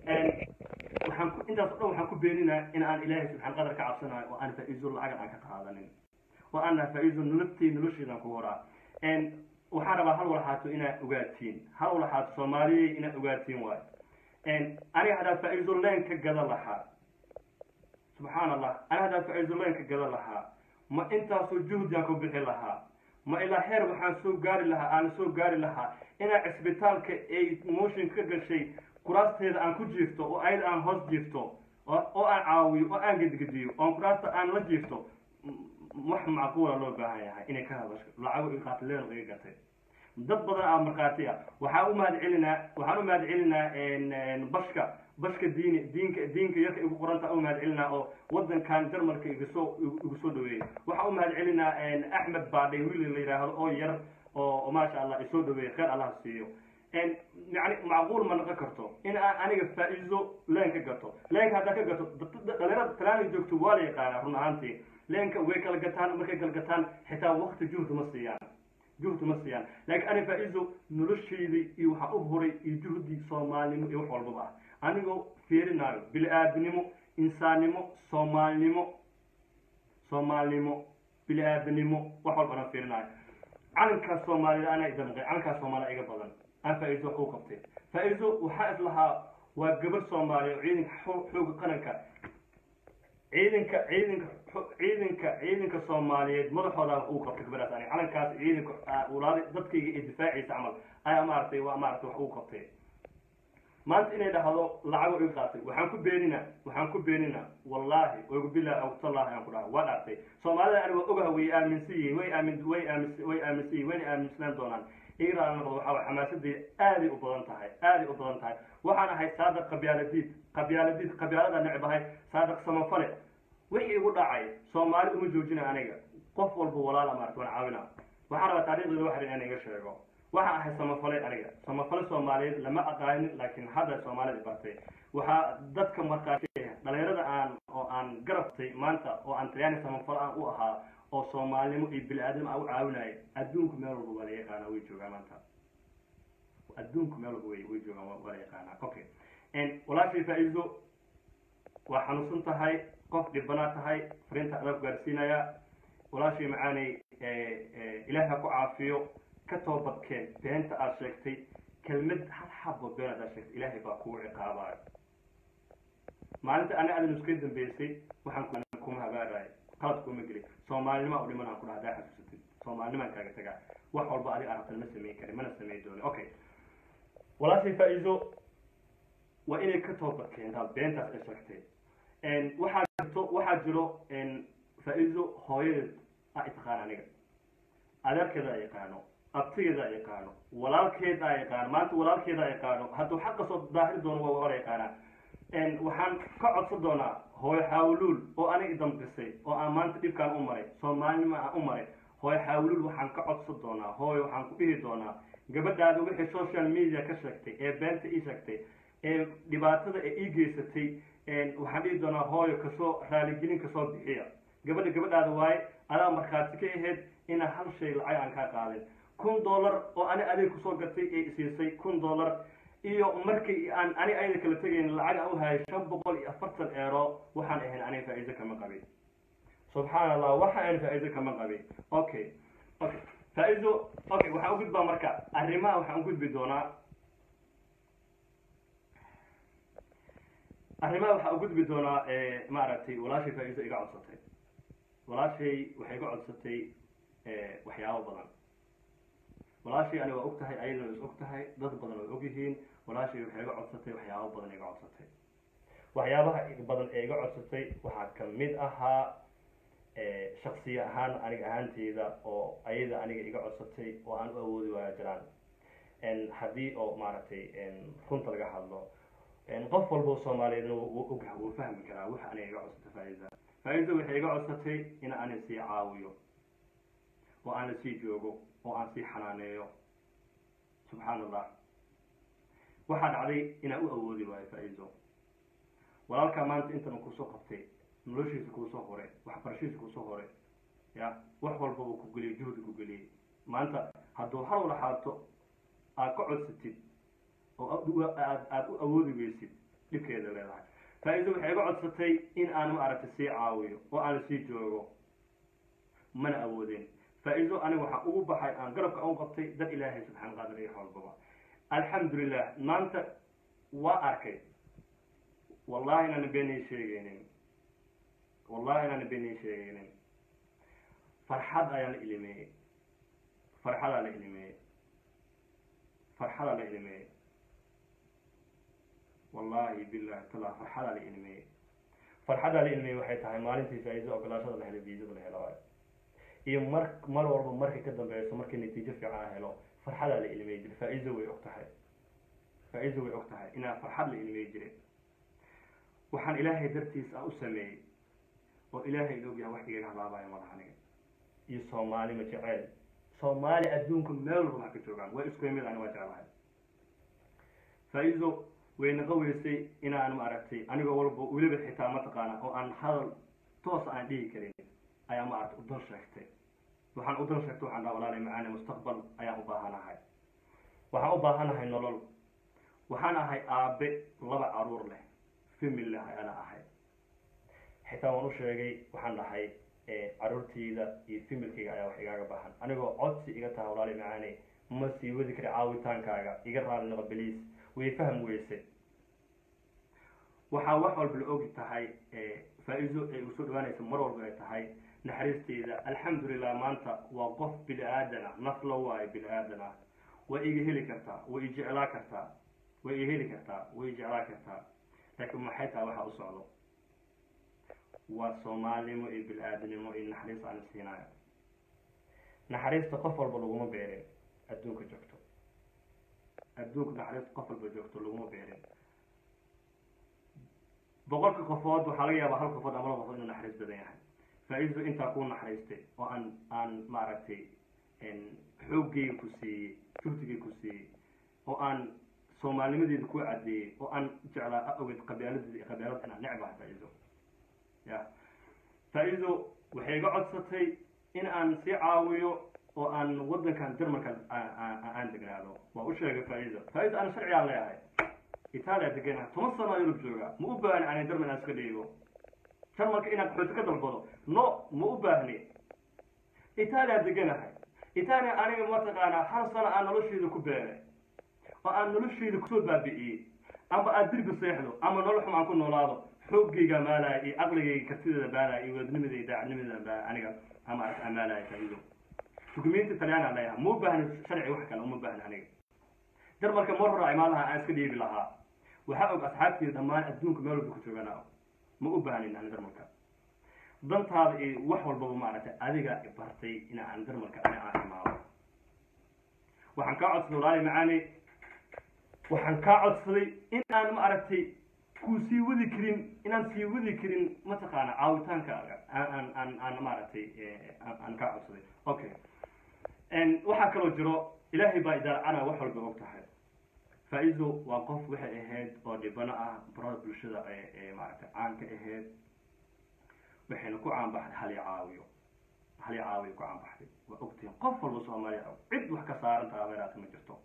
waxaan ku intaas o dhan waxaan ku beeninaa in aan ilaahay subxaan qadar ka cabsanayo oo aan faiso lacagan aan ka qaadanin oo aan nahay faiso nololtay nolosheedan ku horaa waxaan rabaa hal walxaato inaad ogaatiin hal walxaato soomaaliyey inaad ogaatiin waayo aniga haddaa faiso leen ka gada lahaa subxaan allah aniga haddaa faiso leen ka gada lahaa ma intaasoo juhdiaan ku bixi lahaa ma ilaa heer waxaan soo gaari lahaa aan soo gaari lahaa inaa cisbitaalka ay motion ka gashay kuraasteeda aan ku jiifto oo ayada aan hoos jiifto oo aan caawiyo oo aan gedgediyo oon kuraasta aan la jiifto wax macquula loo baahan yahay inay ka hadasho lacago i qaata leel iga gatay dad badan aa markhaati ah waxaan u mahad celinaa waxaan u mahad celinaa bashka bashka diini diinka diinka yarka igu qoranta u mahad celinaa oo wadankan jarmalka iga soo igu soo dhaweeyey waxaan u mahad celinaa axmed baadhay wiil la yidhaahdo oo yar oo maasha allah isoo dhaweeyey kheyr allah siiyo yani macquul ma noqon karto in aan aniga faa-iido leen ka gato leenka haddaa ka gato dhalinyarada talaana joogto waa la yaqaanaa run ahaantii leenka way kala gataan markay kala gataan xitaa wakti juhdi ma siiyaan juhdi ma siiyaan laakiin ani faa-iido noloshaydii iyo waxaa u huray iyo juhdi soomaalinimo iyo wax walbaba ah anigoo fiirinaayo bili-aadinimo insaannimo soomaalinimo soomaalinimo bili-aadanimo wax walbana fiirinaayo calankaas soomaalida anaa idamqay calankaas soomaalida iga badan aan faa-iido wax u qabtay faa-iido waxaa is lahaa waa gabar soomaaliya oo ciidanka xooga qaranka ciidanka ciidanka ciidanka ciidanka soomaaliyeed madaxooda uu qabtay gabadhaas ani calankaas ciidanka walaali dadkayga ee difaaciisa camal ayaa maaragtay waa maaragtay wax uu qabtay maanta inay dhahdo lacago iga qaatay waxaan ku beenina waxaan ku beenina wallaahi ogu bilahi awtallahi aan ku dhaha waa dhaartay soomaalida ani waa ogaha way aaminsan yihiin way aamin way aamis way aaminsan yihin wayna aaminsanaan doonaan iiraan noqdo waxaa way xamaasadii aaday u badan tahay aaday u badan tahay waxaan ahay saadaq qabyaaladiid qabyaaladiid qabyaalada necb ahay saadaq samafale wixii igu dhacay soomaali uma joojina aniga qof walba walaala maarata waan caawina waxaan rabaa taariikhdeeda waxrin inaan iga sheego waxaan ahay samafale aniga samafale soomaaliyeed lama aqaanin laakiin hadda soomaalida bartay waxaa dadka markaati dhalinyarada aan oo aan garabtay maanta oo aan talyaani samafale aan u ahaa oo soomaalinimo iyo bili-aadnimo aan u caawinaya adduunku meel walba waa la yaqaanaa way joogaan maanta adduunku meel walba way way joogaan waa la yaqaanaa okay walaashii faa-iido waa xanuunsan tahay qof dhibbanaa tahay fariinta adaa ku gaarsiinaya walaashii macaanay ilaahi ha ku caafiyo ka toobadkeen beenta aad sheegtay kelmad hal xabo been aad sheegtay ilaahay baa kugu ciqaabayo maalinta ani adan iska dambeysay waxaan kuma habaarayo qalad kuma geli soomaalinima u dhiman aan ku dhaha hadaa xasuusatid soomaalinimaan kaaga tagaa wax walba adiga arabtan ma samayn karin mana samayn dooni okay walaashii faa-iido waa inay ka toobad keentaa beentaas ay sheegtay waxaa jirto waxaa jiro faa-iido hooyadeed a taqaan aniga adeerkeeda a yaqaano abtigeeda a yaqaano walaalkeeda a yaqaano maanta walaalkeeda a yaqaano hadduu xaqa soo daahiri doono waa wala yaqaanaa waxaan ka codsan doonaa hooyo xaawuluul oo aniga idambisay oo aan maanta dhibkaan u maray soomaalinima aan u maray hooyo xaawuluul waxaan ka codsan doonaa hooyo waxaan ku dhihi doonaa gabadhaada wixii social media ka sheegtay ee beenta ii sheegtay ee dhibaatada ee ii geysatay waxaan dhihi doonaa hooyo kasoo raaligelin kasoo bixiya gabadha gabadhaada waaye adaa markhaati ka ahayd inaa hal shay lacag aan kaa qaadin kun dollar oo ani adeeg kusoo gatay ee isiisay kun dollar iyo markii aan ani ayada kala tegayn lacag aan u hayay shan boqol iyo afartan eero waxaan ahayn aniga faa-iido kama qabin subxaan allah waxa aan faa-iido kama qabin okay okay faa-iido okay waxaan u gudbaa marka arrimaha waxaan u gudbi doonaa arrimaha waxaa u gudbi doonaa maaragtay walaashay faa-iido iga codsatay walaashay waxay iga codsatay waxyaabo badan walaashay ani waa og tahay ayadana is og tahay dad badan way og yihiin walaashay waxay iga codsatay waxyaabo badan iga codsatay waxyaabaha badan ee iga codsatay waxaa kamid ahaa shaksiya ahaan aniga ahaanteyda oo ayada aniga iga codsatay oo aan u awoodi waaya jiraan haddii oo maaragtay runta laga hadlo qof walbo soomaaliyeedna wuu ogah wuu fahmi karaa waxa anay iga codsata faa-iza faa-iza waxay iga codsatay in aan sii caawiyo oo aan la sii joogo oo aan sii xanaaneeyo subxaan allah waxaa dhacday inaan u awoodi waayo faa-izo walaalkaa maanta intan kusoo qabtay noloshiisa kuusoo hore waxbarashadiisa kuusoo hore ya wax walba uu ku geliyay juhdi ku geliyey maanta hadduu har wala xaato aad ka codsatid oo aad aada u awoodi weysid dhibkeeda leedahay faa-izo waxay iga codsatay in aan maaragtay sii caawiyo oo aan sii joogo mana awoodeen faa-izo aniga waxaan ugu baxay aan garabka u qabtay dad ilaahay subxaan qaadir iyo xoolbaba alxamdulilah maanta waa arkay wallahi inaana beenay sheegeynin wallahi inaana beenay sheegeynin farxad ayaa la ilimeeyey farxadaa la ilimeeyey farxadaa la ilimeeyey wallahi billahi tala farxadaa la ilimeeyey farxadaa la ilimeeyey waxay tahay maalintii faa-izo ogolaashada la helay viisada la helo iyo mar mar walba markay ka dambeyso markii natiijo fiican helo farxadaa la ilmey jiray faa-izo way og tahay faa-izo way og tahay inaa farxad la ilmey jiray waxaan ilaahay dartiis aan u sameeyey oo ilaahay la ogyahay wax igaga halaabayo madax aniga iyo soomaali ma jeceel soomaali adduunka meel walba wax ka joogaan way isku yimid ani waa jeclahay faa-izo way naqa weysay inaan maaragtay anigoo walba weliba xitaa mataqaana oo aan hadal toos aan dhihi karin ayaa maaragtay udan sheegtay waxaan udan sheegtay waxaan dhaha walaalay macaani mustaqbal ayaan u baahanahay waxaan u baahanahay nolol waxaan ahay aabe laba caruur leh famil leh ayana ahay xitaa waan u sheegay waxaan dhahay caruurtayda iyo familkayga ayaa wax igaaga baahan anigoo codsi iga taha walaalay macaani ma sii wadi kari caawitaankaaga iga raali noqo beliis way fahm weyse waxaa wax walba la ogi tahay faa-izo ay usoo dhawaanaysa mar walba ay tahay naxariisteyda alxamdulilah maanta waa qof bini aadan ah naf la waayo bini aadan ah way iga heli kartaa way i jeclaa kartaa way i heli kartaa way i jeclaa kartaa laakiin maxay tahay waxaa u socdo waa soomaalinimo iyo bini aadanimo iyo naxariis aan siinayo naxariista qof walba laguma beerin adduunka joogto adduunka naxariista qof walba joogto laguma beerin boqolka qofood waxaa laga yaabaa hal qofood ama laba qofood inuu naxariis badan yahay faa-izo intaa kuu naxariistay oo aan aan maaragtay xooggeyga ku siiyey juhdigay ku siiyey oo aan soomaalnimadeeda ku cadeeyey oo aan jeclaa awgeed qabialadeeda iyo qabialada inaan necbahay faa-izo ya faa-izo waxay iga codsatay in aan sii caawiyo oo aan waddankan jarmalka aan degnaado waa u sheegay faa-izo faa-izo aan sharcigaan leeyahay itaaliya deganaha toban sano yurub jooga ma u baahni ani jarmal aan iska dhiibo jarmalka inaan qaxooti ka dalbado no ma u baahni itaaliya deganahay itaaliya aniga mataqaanaa hal sano aan nolosheyda ku beeray oo aan nolosheyda kusoo baabi'iyey amba aad dirbi seexdo ama nolol xum aan ku noolaado xooggayga maalaya iyo aqligayga kartideeda baalaya iyo wadnimada iyo daacadnimadeeda baa aniga ama arka amaalaya faa-ido dukumenti talyaana leeyahay ma u baahni sharci wax kale uma baahni aniga jarmalka mar hora imaadaha aan iska dhiibi lahaa waxaa og asxaabteeda dhammaan adduunka meel walba ku jooganaa ma u baahnin ani jarmalka dantaada iyo wax walbaba maaragtay adiga bartay in aan jarmalka ani aan imaado waxaan kaa codsaday walaali macaani waxaan kaa codsaday in aan maaragtay kuu sii wadi karin inaan sii wadi karin mataqaana caawitaankaaga aan aan aan maaragtay aan kaa codsaday okay waxaa kaloo jiro ilaahay baa idaacana wax walba og tahay faa-izo waa qof waxay ahayd oo dhibano ah barada bulshada ee maaragtay caan ka ahayd waxayna ku caanbaxday hal i caawiyo hal i caawiyo ku caanbaxday waa ogtihiin qof walba soomaaliya og cid wax ka saaran taha beeraata ma jirto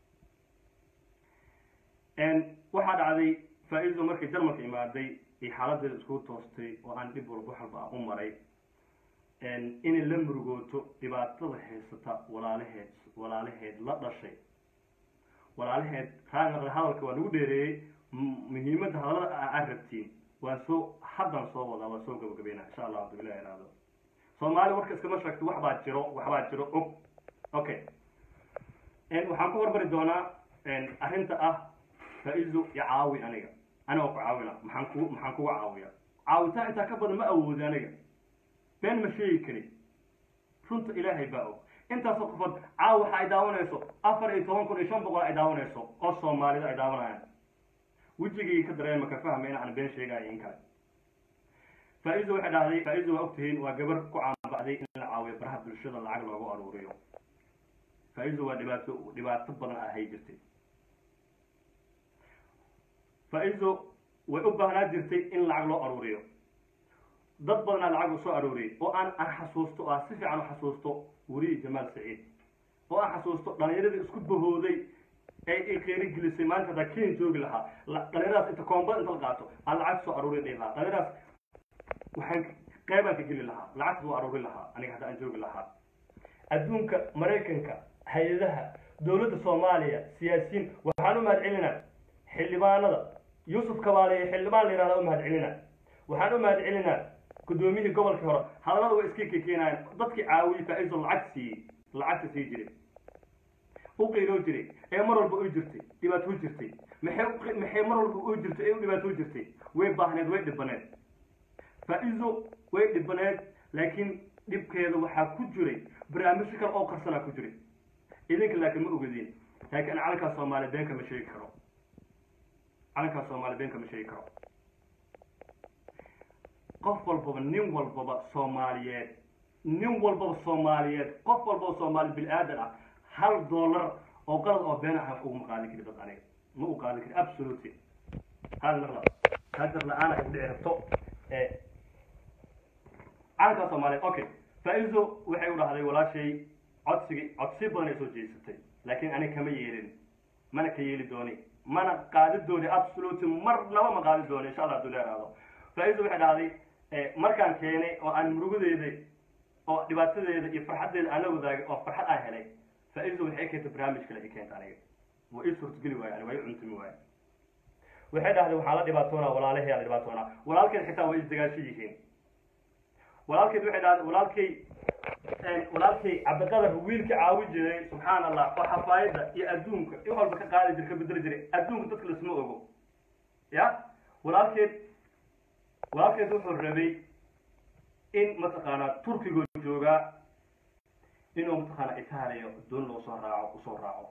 waxaa dhacday faa-izo markay jarmalka imaaday iyo xaaladeeda isku toostay oo aan dhib walba wax walba u maray inay la murugooto dhibaatada haysata walaalaheed walaalaheed la dhashay walaalaheed raanaqda hadalka waa nagu dheereeyey muhiimadda hadalada aad rabtiin waa soo haddan soo wadaa waa soo gabagabeynaa insha allah haduu ilah iraado soomaali warka iskama sheegto wax baa jiro wax baa jiro og okay waxaan ku hormari doonaa arrinta ah faa-izo iyo caawi aniga anigoo ku caawina maxaan ku maxaan kuga caawiya caawitaan intaa ka badan ma awoodi aniga been ma sheegi kari runta ilaahay baa og intaasoo qofood caawa waxa ay daawanayso afar iyo toban kun iyo shan boqol ay daawanayso oo soomaalida ay daawanayaan wejigii ka dareema ka fahma in aan been sheegayo in kale faa-iido waxay dhahday faa-iido waa ogtihiin waa gabar ku caanbacday in la caawiyo baraha bulshada lacag loogu aruuriyo faa-iido waa dhibaato dhibaato badan ahay jirtay faa-iido way u baahnaa jirtay in lacag loo aruuriyo dad badanaa lacag u soo aruuriyay oo aan aan xasuusto oo aan si fiican u xasuusto weriyi jamaal saciid oo aan xasuusto dhalinyaradii isku bahooday ee ay qeyri gelisay maanta hadaa ken joogi lahaa dhalinyaradaas inta koomba inta la qaato aan lacag soo aruuriya dhihi lahaa dhalinyaradaas waxaan qeybaan ka geli lahaa lacagta soo aruuri lahaa aniga hadda aan joogi lahaa adduunka maraykanka hay-adaha dowladda soomaaliya siyaasiyiin waxaan u mahad celinaa xildhibaanada yuusuf kabaale iyo xildhibaan la yihahda u mahad celinaa waxaan u mahad celinaa guddoomiyihii gobolkii hore hadallada way iska kekeenayeen dadkii caawiyey faa-iiso lacag siiyey lacagta sii jiray u qiiroo jiray ee mar walba u jirtay dhibaato u jirtay maxay maxay mar walba u jirtay ee u dhibaato u jirtay way baahneed way dhibaneed faa-iiso way dhibaneed laakiin dhibkeeda waxaa ku jiray barnaamijyo kale oo qarsanaa ku jiray idinka laakiin ma ogadiin laakiin calankaa soomaaliya been kama sheegi karo calankaa soomaaliya been kama sheegi karo qof walbaba nin walbaba soomaaliyeed nin walbaba soomaaliyeed qof walbaba soomaali bil-aadan ah hal dollar oo qalad oo been ah uguma qaadin kari dad aniga ma u qaadin kari absolutely hal marla hajar la-aan ay dhici rabto calankaa soomaaliyeed okay faa-iiso waxay u dhahday walaashay codsigii codsi badan ay soo jeesatay laakiin aniga kama yeelin mana ka yeeli dooni mana qaadi dooni absolutely marnaba ma qaadi dooni insha allah haduu leeraado faa-iiso waxay dhahday markaan keenay oo aan murugadeeda oo dhibaatadeeda iyo farxaddeeda aan la wadaagay oo farxad aan helay faa-iido waxay keentay barnaamij kale ay keenta aniga waa ii suurtageli waayo aniga waa ii cuntumi waayo waxay dhahday waxaa la dhibaatoonaa walaalahey la dhibaatoonaa walaalkeed xitaa way isdagaasho yihiin walaalkeed waxay dhahday walaalkay walaalkay cabdiqadar wiilka caawi jiray subxaan allah oo xafaayadda iyo adduunka in walba ka qaadi jira ka bedeli jiray adduunka dadka lasma ogo ya walaalkeed walaalkeed wuxuu rabay in mataqaanaa turkiga joogaa inuu mataqaanaa itaaliya doon loo soo raaco usoo raaco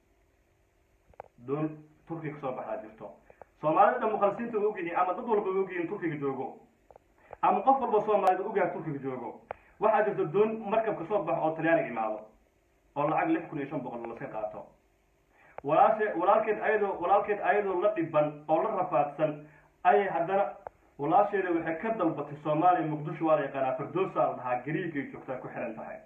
doon turkiga kasoo baxdaa jirto soomaalida dhan mukhalisiinta wa ogyihiin ama dad walba wa ogyihiin turkiga joogo ama qof walba soomaalida ogyahay turkiga joogo waxaa jirta doon markab kasoo baxo oo talyaaniga imaado oo lacag lix kun iyo shan boqol laska qaato walaashe walaalkeed ayadoo walaalkeed ayadoo la dhiban oo la rafaadsan ayay haddana walaasheeda waxay ka dalbatay soomaaliya muqdisho waa la yaqaanaa firdowsa la dhahaa gariigay joogtaa ku xihan tahay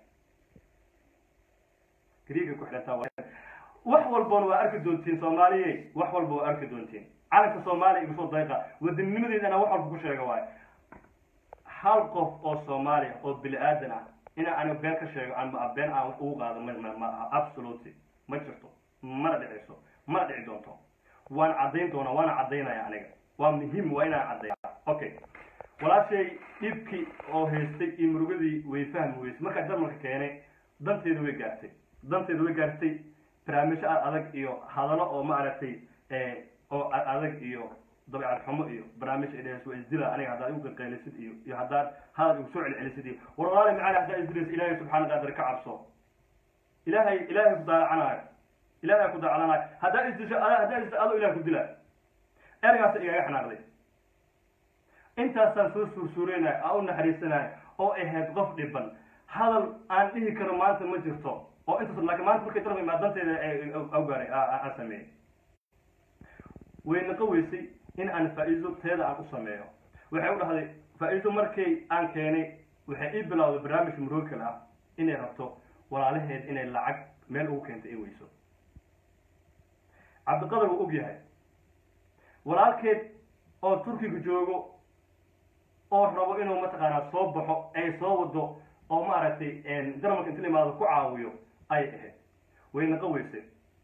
gariigay ku xihan tahay wax walbana waa arki doontiin soomaaliye wax walba waa arki doontiin calanka soomaaliya igu soo dayqa wadannimadiina wax walba ku sheega waayo hal qof oo soomaaliya oo bini-aadan ah ina aniga been ka sheego ama been aan ugu qaado ma ma aha absolutely ma jirto mana dhicayso mana dhici doonto waan caddayn doonaa waana caddaynaya aniga waa muhiim waa inaan caddeeya okay walaashay dhibkii oo haystay iyo murugadii way fahmi weysay markaa jarmalka keenay danteeda way gaartay danteeda way gaartay barnaamijyo adag iyo hadallo oo maaragtay oo adag iyo dabeecad xumo iyo barnaamij ay dhehayso waa isdila aniga haddaad igu qaqaylisid iyo iyo haddaad hadal igu soo celcelisid iyo war walaali macali haddaa isdilaysa ilaahay subxaana qaadir ka cabso ilaahay ilaahay ku daalacanaayo ilaahay ku daalacanayo haddaa isdisho haddaa isdisho adoo ilahay ku dilaayo ergaasa igaga xanaaqday intaasaan soo suursuureynayo aan u naxariisanayo oo ahayd qof dhiban hadal aan dhihi karo maanta ma jirto oo intaas laakiin maanta markay dalba imaadanteeda awgaaray aan sameeyey way naqa weysay in aan faa-iiso teeda aan u sameeyo waxay u dhahday faa-iiso markay aan keenay waxay ii bilowday barnaamij murookal ah inay rabto walaalaheed inay lacag meel ugu keentay ay weyso cabdiqadar wuu og yahay walaalkeed oo turkiga joogo oo rabo inuu mataqaanaa soo baxo ay soo wado oo maaragtay jarmalka inta la imaado ku caawiyo ayay ahayd way naqa weysay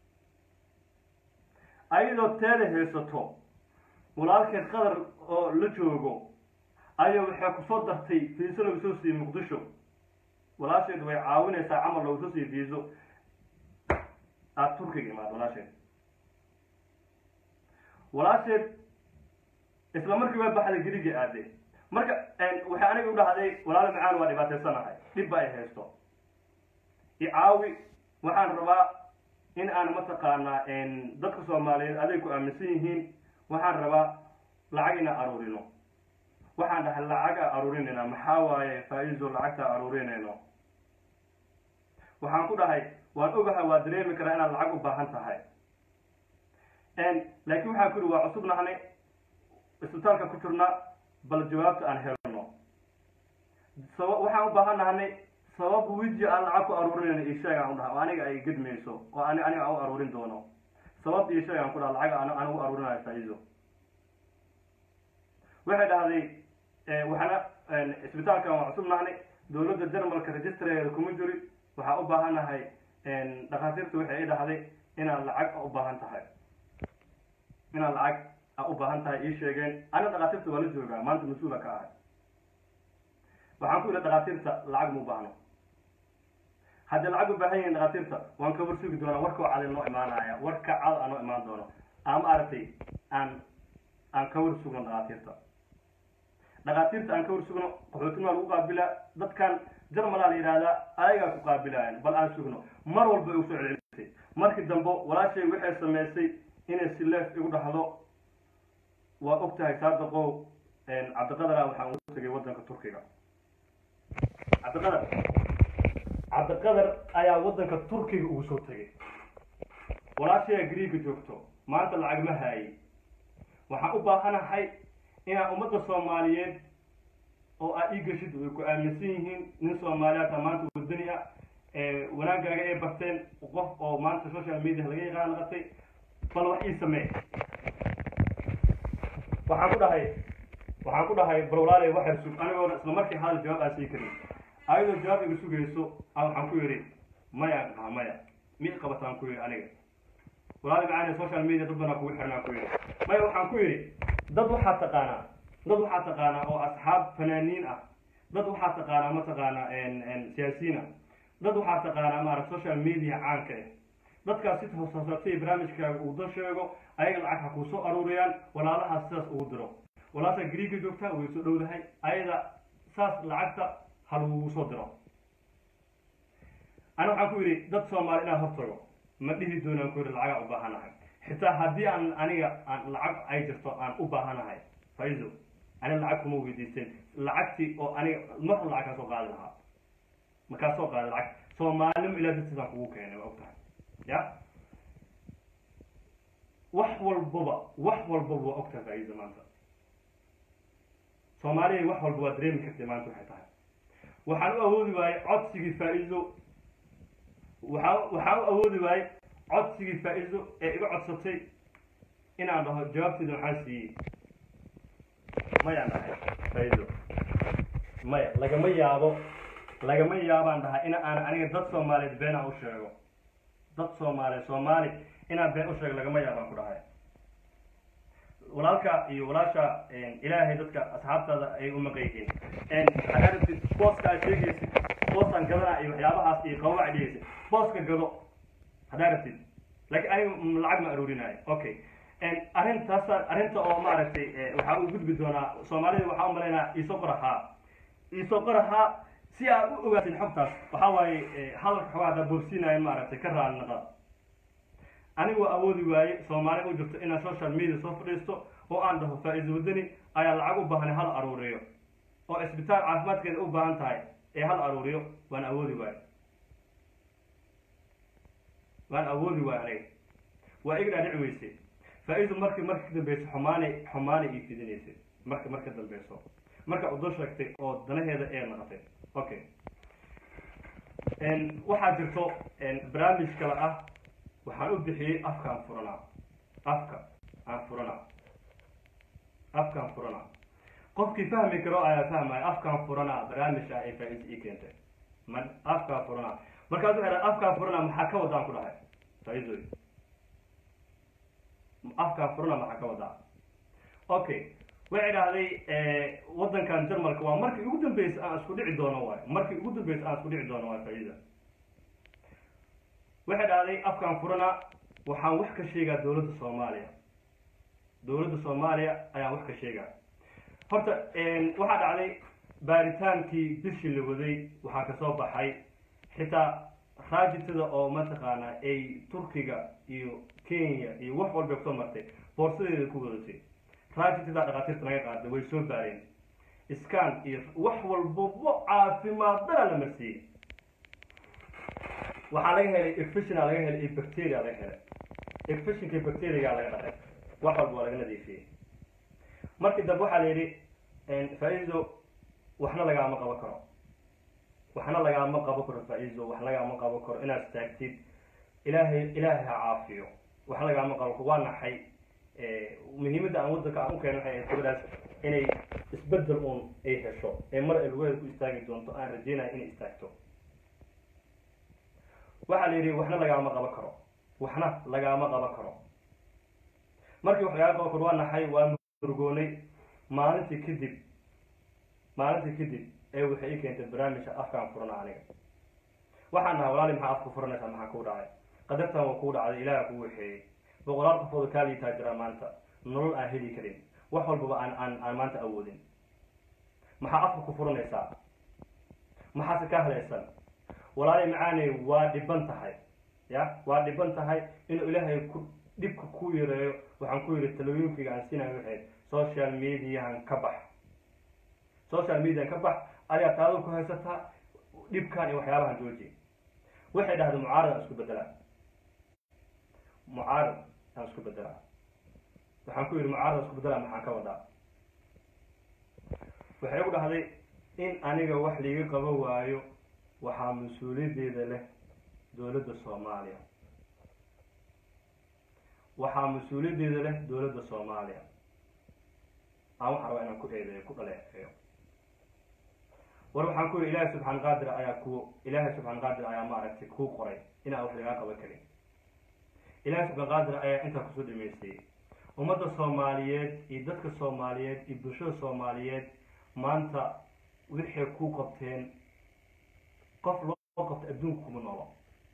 ayadoo teeda haysato walaalkeed qadar oo la joogo ayaa waxay kusoo dartay fiiso lagu soo siiyey muqdisho walaasheed way caawinaysaa camal loogu soo siiyey fiiso aada turkiga imaado walaasheed walaasheed isla markii waa baxday gerigii aaday marka waxay aniga u dhahday walaalo macaan waa dhibaataysanahay dhibba ay haysto icaawi waxaan rabaa in aan mataqaanaa dadka soomaaliyeed aday ku aaminsan yihiin waxaan rabaa lacag inaan aruurino waxaan dhahay lacaga aruurinayna maxaa waaye faa-iiso lacagta aruurinayno waxaan ku dhahay waan ogahay waa dareemi karaa inaad lacag u baahan tahay laakiin waxaan ku ihi waa cusub nahnay isbitaalka ku jirna bal jawaabta aan helno saba waxaan u baahan nahnay sabab wiji aan lacag ku aruurinayno iyo sheeg aan u dhaha oo aniga ay gedmayso oo ani aniga aan u aruurin doono sabab iyo sheeg aan ku dhaha lacag aan aan ugu aruurinayo faa-iiso waxay dhahday waxaana isbitaalkan waa cusub nahnay dowladda jarmalka registrareeda kuma jiri waxaa u baahanahay dhakhaatiirta waxay i dhahday inaad lacag u baahan tahay inaad lacag a u baahan tahay ii sheegeen ana dhakhaatiirta waa la joogaa maanta mas-uula ka ahay waxaan ku yidhi dhakhaatiirta lacag ma u baahno haddii lacag u baahan yihiin dhakhaatiirta waan ka war sugi doonaa warkao cadi noo imaanaya warka cad anoo imaan doono ama aragtay aan aan ka war sugno dhakhaatiirta dhakhaatiirta aan ka war sugno qaxootinima lagu qaabilaa dadkan jarmalaa la yidhahdaa ayagaa ku qaabilayan bal aan sugno mar walba ay usoo celcelisay markii dambe walaashay waxay samaysay inay sileef igu dhahdo waa og tahay saadaqow cabdiqadara waxaan ugu tegay waddanka turkiga cabdiqadar cabdiqadar ayaa waddanka turkiga ugu soo tegay walaashayaa griiga joogto maanta lacag ma haayay waxaan u baahanahay inaan ummadda soomaaliyeed oo aad ii geshid way ku aaminsan yihiin nin soomaaliyaata maanta wadani ah wanaagaaga ay barteen qof oo maanta social media laga yaqaan naqatay bal wax ii samee waxaan ku dhahay waxaan ku dhahay bal walaalay waxay sug anigoona isla markii hadal jawaab aan sii karin ayadoo jawaab iga sugayso a waxaan ku yidhi maya haa maya mi qabataan ku yidhi aniga walaali macaani social media dad banaa kugu xirnaan ku yidhi maya waxaan ku yidhi dad waxaa taqaanaa dad waxaa taqaanaa oo asxaab fanaaniin ah dad waxaa taqaanaa mataqaanaa siyaasiyiin ah dad waxaa taqaanaa maarata social media caanka ah dadkaas si hooshoosatay barnaamijkaaga uu dan sheego ayaga lacag ha kuu soo aruuriyaan walaalahaas sidaas ugu diro walaasha griiga joogta way soo dhowdahay ayada saas lacagta ha lagugu soo diro ana waxaan ku yidhi dad soomaali inaan hortago ma dhihi doonaan ku yidhi lacagaa u baahanahay xitaa haddii aan aniga aan lacag ay jirto aan u baahanahay faiso aniga lacag kuma weydiisteen lacagtii oo aniga marhor lacag kaa soo qaadi lahaa makaa soo qaadi lacag soomaalinimo ilaa dartiisaan kugu keenay waa og tahay ya wax walbaba wax walbaba waa og tahay faiso maanta soomaaliya wax walba waa dareemi kartay maanta waxay tahay waxaan u awoodi waayey codsigii faa-iso waxaa waxaan u awoodi waayey codsigii faa-iso ee iga codsatay inaan dhaho jawaabteeda maxaa siiyey mayaan dhahay faa-iso maya lagama yaabo lagama yaabaan dhahay in aan aniga dad soomaaliyeed beenaan u sheego dad soomaaliyeed soomaali inaan been u sheego lagama yaabaan ku dhahay walaalka iyo walaasha ilaahay dadka asxaabtaada ay u maqan yihiin waxaad aragtid booska aad sheegaysid boosaan gadanaa iyo waxyaabahaas iyo qawaca dhigaysid booska gado haddaa rabtid laakiin aniga lacag ma aruurinayo okay arrintaas arrinta oo maaragtay waxaa u gudbi doonaa soomaalida waxaa u malaynaa iisoo qorahaa iisoo qorahaa si aad u ogaatid xogtaas waxaa waaye hadalka xogaa haddaa boobsiinayan maaragtay ka raali naqa anigu waa awoodi waaye soomaali u jirto inaan social media soo fadhiisto oo aan dhaho faa-iiso wadani ayaa lacag u baahanay hal aruuriyo oo isbitaal caafimaadkeeda u baahan tahay ee hal aruuriyo waan awoodi waaye waan awoodi waaye aniga waa iga dhaadhici weysay faa-iiso marki marka ka dambeyso xumaanay xumaanay ii fidinaysay marka marka dambeyso marka udo sheegtay oo danaheeda ee naqatay okay waxaa jirto barnaamij kale ah waxaan u bixiyey afka aan furanaa afka aan furanaa afkaan furanaa qofkii fahmi karo ayaa fahmaya afkaan furanaa barnaamij ah ee faa-iisa ii keentay ma afkaan furanaa markaas waxay dhahay afkaan furanaa maxaa ka wadaan ku dhahay faa-iisoy afkaan furanaa maxaa ka wadaa okay waxay dhahday waddankan jarmalka waa markii ugu dambeysay aan isku dhici doono waayo markii ugu dambeysay aan isku dhici doono waayo faa-iida waxay dhahday afkaan furana waxaan wax ka sheegaa dowladda soomaaliya dowladda soomaaliya ayaan wax ka sheegaa horta waxaa dhacday baaritaankii bishii la waday waxaa kasoo baxay xitaa raajitada oo mataqaanaa ay turkiga iyo kenya iyo wax walba kusoo martay boorsadeeda ku wadatay raajitidaa dhakhaatiirta naga qaaday way soo baareen iskaan iyo wax walbaba caafimaadana la marsiiyey waxaa laga helay efishina laga helay iyo bacteria laga helay efishinka bacteriaga laga dhaqay wax walba waa laga nadiifiyey markii dambe waxaa la yidhi faa-iido waxna lagaama qabo karo waxna lagaama qabo karo faa-iido wax lagaama qabo karo inaad istaagtid ilaahay ilaahay ha caafiyo wax lagaama qabo karo waa naxay muhiimadda aan waddanka aan u keenay waxay ahayd gabadhaas inay isbedel uun ay hesho ee mar ay lugaheeda ku istaagi doonto aan rajeynaya inay istaagto waxaa la yidhi waxna lagaama qabo karo waxna lagaama qabo karo markii wax lagaama qabo karo waa naxay waa murgoonay maalintii kadib maalintii kadib ee waxay ii keentay barnaamijka afkaan furana aniga waxaan dhahay walaali maxaa afka furanaysaa maxaa kuu dhacay qadartan waa kuu dhacday ilaaha kuu waxeeyey boqolaal qofooda kaa liitaa jira maanta nolol aan heli karin wax walbaba aan aan aan maanta awoodin maxaa afka ku furanaysaa maxaase ka hadlaysan walaali macaaney waa dhiban tahay ya waa dhiban tahay inuu ilaahay ku dhibka ku yareeyo waxaan ku yidhi talooyinkayga aan siinayo waxayd social mediahan ka bax social mediahan ka bax adigaa taado ku haysataa dhibkan iyo waxyaabahan jooji waxay dhahday mucaarad aan isku bedelaa mucaarad aan isku bedelaa waxaan ku yidhi mucaarad aan isku bedelaa maxaan ka wadaa waxay ugu dhahday in aniga wax liiga qabo waayo waxaa mas-uuliyaddeeda leh dowladda soomaaliya waxaa mas-uuliyaddeeda leh dowladda soomaaliya aan waxaan rabaa inaan ku eedeeyo ku dhaleeceeyo war waxaan ku yidhi ilaahay subxaan qaadir ayaa ku ilaahay subxaan qaadir ayaa maaragtay kuu qoray inaan wax lagaa qaban karin ilaahay subxaan qaadir ayaa intaa kusoo dhameystayey ummadda soomaaliyeed iyo dadka soomaaliyeed iyo bulshada soomaaliyeed maanta waxay ku qabteen qof loo qabta adduunka kuma noolo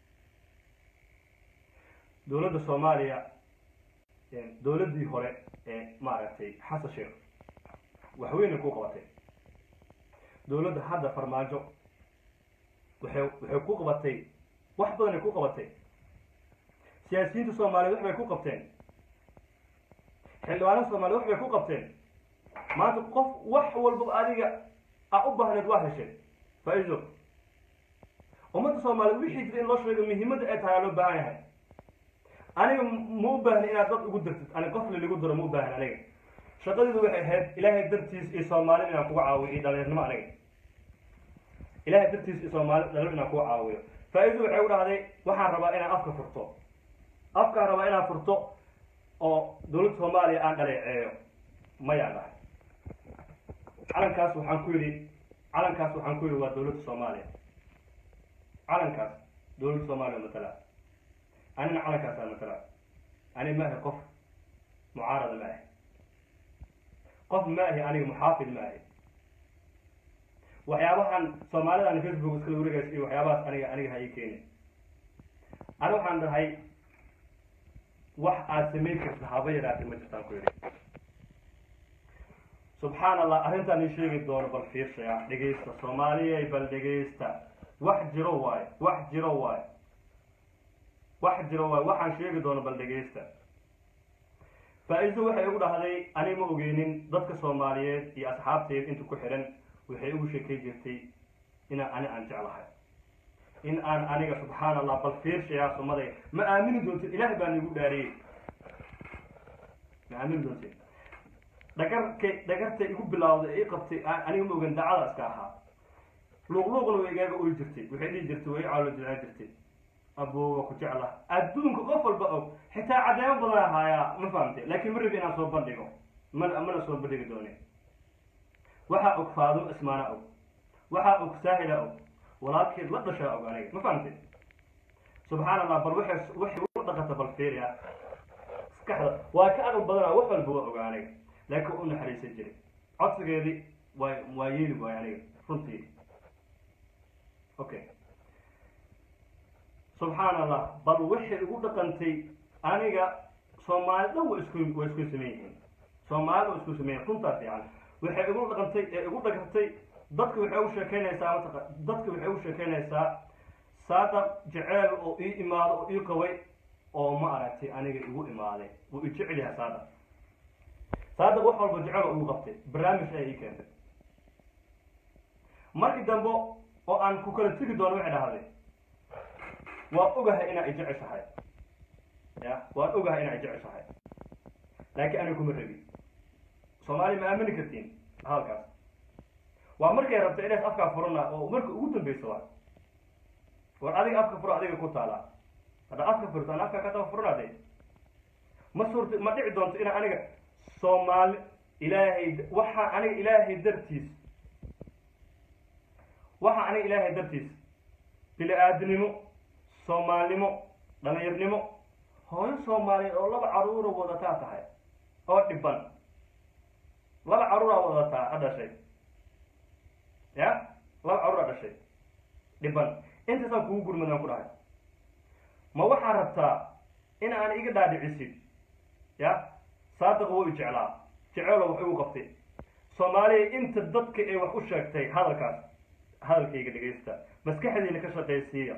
dowladda soomaaliya dowladdii hore ee maaragtay xasan sheekh waxweynay ku qabatay dowladda hadda farmaajo waxay waxay ku qabatay wax badanay ku qabatay siyaasiyiinta soomaaliyeed wax bay ku qabteen xildhibaanada soomaliya wax bay ku qabteen maanta qof wax walbaba adiga a u baahneed waa heshay faa-iido ummadda soomaaliyeed wixii jira in loo sheego muhiimadda ay tahay aa loo baahan yahay aniga ma u baahni inaad dad ugu dirtid ani qof laligu diro ma u baahni aniga shaqadeedu waxay ahayd ilaahay dartiis iyo soomaali inaan kuga caawiyo iyo dhalinyarnimo aniga ilaahay dartiis iyo soomaali dhalinyar inaan kuga caawiyo faa-iidu waxay u dhahday waxaan rabaa inaan afka furto afkaan rabaa inaan furto oo dowladda soomaaliya aan dhaleeceeyo mayaan dhahay calankaas waxaan ku yidhi calankaas waxaan ku yidhi waa dowladda soomaaliya calankaas dowladda soomaaliya matala anina calankaasa matala ani ma ahi qof mucaarada ma ahi qof ma ahi aniga muxaafid ma ahi waxyaabahan soomaalidan facebook iskala wareegays iyo waxyaabahaas aniga aniga ha ii keeni ani waxaan dhahay wax aad samayn karta haba yaraatay ma jirtaan ku yidhi subxaan allah arrintaan ii sheegi doono bal fiirsaya dhegaysta soomaaliyay bal dhegaysta wax jiro waayo wax jiro waayo wax jiro waayo waxaan sheegi doono bal dhegaysta faa-iido waxay igu dhahday ani ma ogeynin dadka soomaaliyeed iyo asxaabteed inta ku xidhan waxay igu sheekay jirtay inaan ani aan jeclahay in aan aniga subxaan allah bal fiirshayaa sumaday ma aamini doontid ilaah baan igu dhaariyey ma aamini doontid dhagarkay dhagartay igu bilawday ii qabtay aniga ma ogan dacada iska ahaa luuqluuqna way igaaga oy jirtay waxay dhihi jirtay way caalo jilcaa jirtay aboowa ku jecla adduunka qof walba og xitaa caddeemo badan ahaayaa ma fahamtay laakiin ma rabi inaan soo bandhigo mana mana soo bandhigi doonin waxaa og faadum ismaana og waxaa og saahila og walaalkeed la dhashaa og aniga ma fahamtay subxaan allah bal waxay waxay u dhaqata bal fiiriya maskaxda waa ka aqal badana wax walba waa oga aniga laakiin u naxariisan jiray codsigeedii waa waa yeeli waayo aniga runtii okay subxaan allah bal waxay igu dhaqantay aniga soomaali dhan wa isku waa isku sameyn yihiin soomaalida waa isku sameyn runtaa fiican waxay igu dhaqantay ee igu dhagartay dadka waxay u sheekeynaysaa mataqa dadka waxay u sheekeynaysaa saadaq jeceel oo ii imaado oo ii qabay oo ma aragtay aniga igu imaaday wuu ijecel yahay saadaq saadaq wax walba jecel oo igu qabtay barnaamij ayaa ii keentay markii dambe oo aan ku kala tegi doono waxay dhahday waan ogahay inaa ijeceshahay ya waan ogahay inaa ijeceshahay laakiin aniga kuma rabi soomaaliya ma aamini kartiin halkaas waa markay rabta inays afkaa furana oo marka ugu dambeysa waa war adiga afka furo adiga ku taalaa hadda afka furto aan afka ka taba furanaade ma suurta ma dhici doonto inaa aniga soomaali ilaahay waxaa aniga ilaahay dartiis waxaa aniga ilaahay dartiis bili-aadinimo soomaalnimo dhalinyarnimo hooyo soomaaliyeed oo laba caruura wadataa tahay oo dhiban laba caruuraa wadataa ha dhashay ya laba caruuraa dhashay dhiban intaasaan kugu gurmadaan ku dhahay ma waxaa rabtaa in aan iga dhaadhicisid ya saadaqa wou jeclaa jeceelo wax igu qabtay soomaaliya inta dadka ay wax u sheegtay hadalkaas hadalkayga dhegaysta maskaxdiina ka shaqaysiiya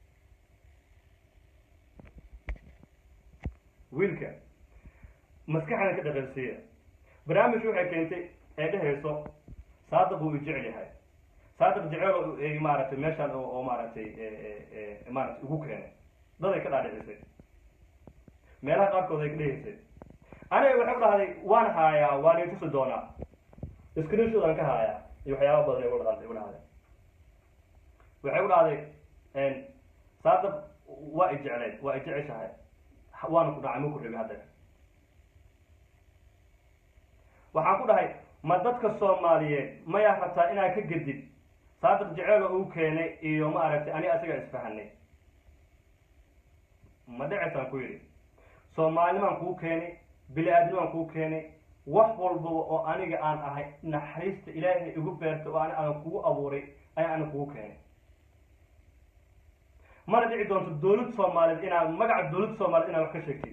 wiilka maskaxdan ka dhaqansiiya barnaamij waxay keentay ee dhehayso saadaq wuu ijecel yahay saadaq jeceel maaragtay meeshaan oo maaragtay maaragtay ugu keenay daday ka dhaadhicisay meelaha qaarkood ay ka dhehaysay aniga waxay ku dhahday waan haayaa waan itusi doonaa screenshoodaan ka haayaa iyo waxyaaba badan ay dhahday igu dhahday waxay ku dhahday saadaq waa ijecleyd waa ijeceshahay waana ku dhacay ma ku rabi hadda waxaan ku dhahay ma dadka soomaaliyeed mayaa rabtaa inaad ka gedid saadiq jeceelo uu keenay iyo ma aragtay ani asiga isfahanay ma dhaceysaan ku yidhi soomaalinimaan kuu keenay bili-aadnimaan kuu keenay wax walbaba oo aniga aan ahay naxariista ilaahay igu beertay oo ani aan kugu abuuray ayaa ani kugu keenay mana dhici doonto dawlad soomaaliyeed inaad magaca dawladda soomaaliyed inaad wax ka sheegtid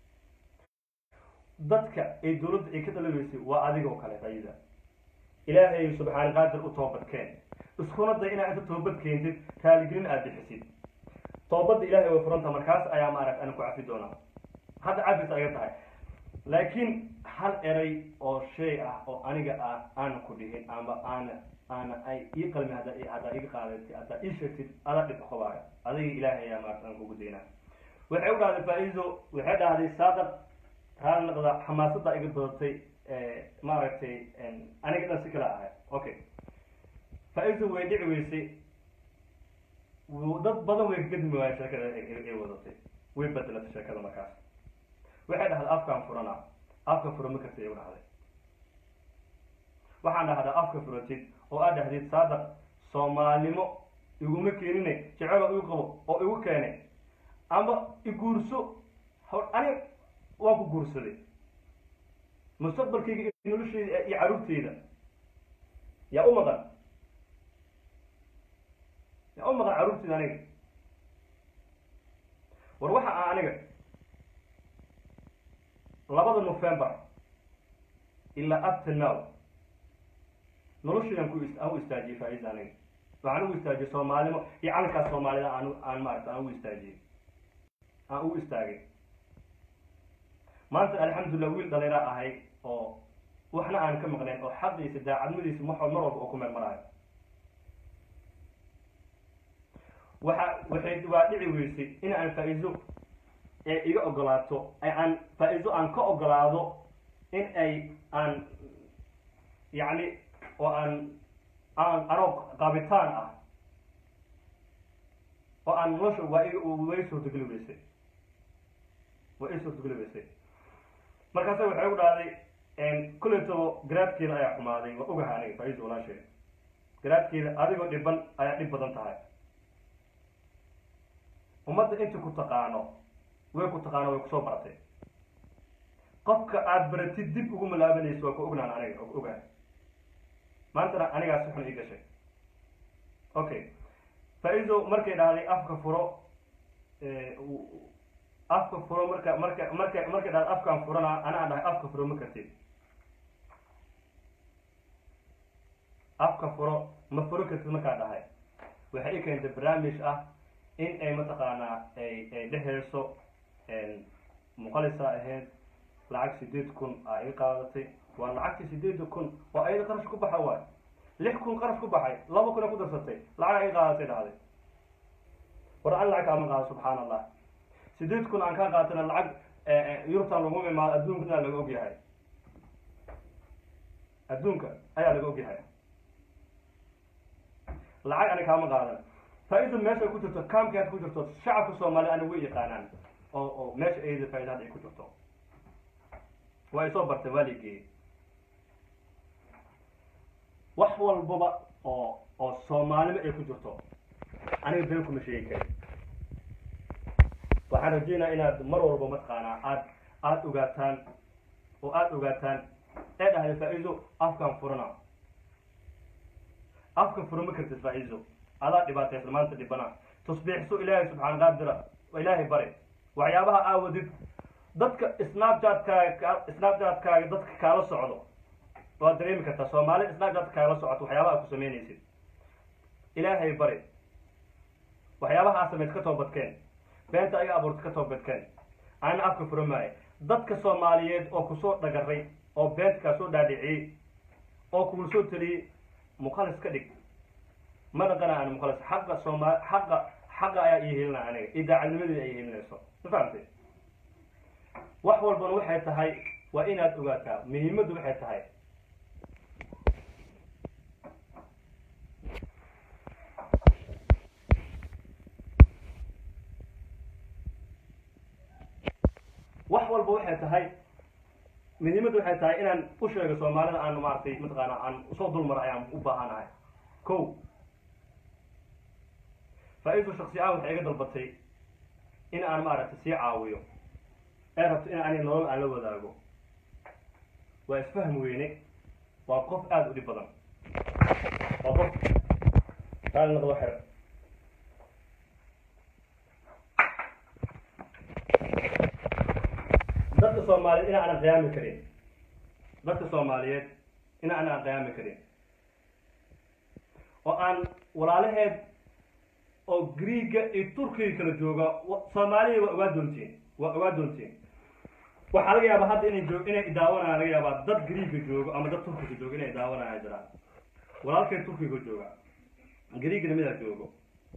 dadka ay dawladda ay ka dhalaweysay waa adigoo kale fayida ilaahay subxaana qaadir u toobadkeen iskuna day inaad inta toobad keentid raaligelin aada bixisid toobadda ilahay way furanta markaas ayaa maaragt ana ku cafi doonaa hadda cafis aga tahay laakiin hal eray oo shay ah oo aniga ah aana ku dhihin amba aana aana ay ii qalmi hadda haddaa iga qaadatid haddaa ii sheegtid ada dhib qabaayo adiga ilaahay ayaa maarata aan kugu daynaa waxay u dhahday faa-iido waxay dhahday saadaq raali naqda xamaasadda iga badatay maaragtay aniga dhan si kala ahay okay faa-iido way dhici weysay dad badan way kadmi waaya sheekada ay wadatay way bedelatay sheekada markaas waxay dhahday afkaan furana afka fura ma karta igu dhahday waxaan dhahdaa afka furatid oo aad dhahdid saadaq soomaalnimo iguma keenine jecelo igu qabo oo igu keenay amba iguurso aniga waan ku guursaday mustaqbalkayga iyo nolosheyda iyo caruurteyda yaa u maqan yaa u maqan caruurteyda aniga war waxa ah aniga labada november ilaa up to now noloshaydan ku aan u istaajiyey faa-iida aniga waxaan ugu istaajiyey soomaalnimo iyo calankaas soomaalida aan aan maarata aan ugu istaajiyey aan ugu istaagay maanta alxamdulillah wiil dhaliraa ahay oo waxna aan ka maqnayn oo xaqiisa daacadmadiisa ma mar walba oo ku meel maraayo waxa waxay waa dhici weysay in aan faa-iido ee iga ogolaato aan faa-iido aan ka ogolaado in ay aan yacni oo aan aan anoo qaabitaan ah oo aan nolosha waa i way suurtageli weysay waa i suurtageli weysay markaasa waxay u dhahday kuleytaba garaadkeeda ayaa xumaaday waa ogaha aniga faa-iida walaasheed garaadkeeda adigoo dhiban ayaa dhib badan tahay ummadda inta ku taqaano way ku taqaano way kusoo baratay qofka aada baratid dib ugu malaabanayso waa ku ognaan aniga ogahay maantana anigaas xun ii gashay okay faa-iido markay dhahday afka furo afka furo marka marka marka markay dhahday afkaan furana ana aan dhahay afka furo ma kartid afka furo ma furo kartid markaa dhahay waxay i keentay barnaamij ah in ay mataqaanaa ay ay dheheyso muqalisa ahayd lacag sideed kun aa iga qaadatay waa lacagtii sideeda kun oo ayada qarash ku baxa waay lix kun qarash ku baxay laba kun ay ku darsatay lacag iga qaadatay dhahday war an lacag kaama qaado subxaan allah sideed kun aan kaa qaatana lacag yurubtan lagu imaado adduunkana laga ogyahay adduunka ayaa laga ogyahay lacag ani kaama qaadan faa-ida meesha ku jirto kaamki aad ku jirto shacabka soomaaliya ani way yaqaanaan oo oo meesha ayada faa-ida hadda ay ku jirto waa isoo bartay waa ligeeyey wax walbaba oo oo soomaalima ay ku jirto aniga been kuma sheegi kari waxaan rajeynaa inaad mar walba mataqaanaa aad aada ogaataan oo aada ogaataan ee dhahday faa-iido afkaan furana afka furama kartid faa-iido adaa dhibaataysan maanta dhibana tusbiixso ilaahay subxaan qaadira ilaahay bare waxyaabaha aawadid dadka snapchat-kaaga snapchat-kaaga dadka kaala socdo waad dareemi kartaa soomaali snapchat kaala socoto waxyaabaha ku samaynaysid ilaahay bari waxyaabaha aa samayd ka toobadkeen beenta aga abuurta ka toobadkeen anina afka fura maayo dadka soomaaliyeed oo kusoo dhagaray oo beenta kaa soo dhaadhiciyey oo kugu soo teliyey muqalis ka dhig ma dhaqana ani muqalis xaqa sooma xaqa xaqa ayaa ii helinaya aniga idaacadnimadeeda ay helinayso ma fahamtay wax walbana waxay tahay waa inaad ogaataa muhiimaddu waxay tahay wax walba waxay tahay muhiimaddu waxay tahay inaan u sheego soomaalida aan maaragtay mataqaana aan usoo dulmar ayaan u baahanahay ko faa-iidu shaksi ahaan waxay iga dalbatay in aan maaragtay sii caawiyo ee rabto in ani nolol aan la wadaago waa isfahm weyne waa qof aada u dhib badan waa qof raali noqdo xer dadka soomaaliyeed ina aanan qiyaami karin dadka soomaaliyeed ina aanan qiyaami karin oo aan walaalaheed oo greega iyo turkiga kala jooga soomaaliya waa ogaa doontiin waa ogaa doontiin waxaa laga yaabaa hadda inay joog inay daawanayaan laga yaabaa dad greega joogo ama dad turkiga joogo inay daawanayaan jiraan walaalkeen turkiga jooga greegana midaa joogo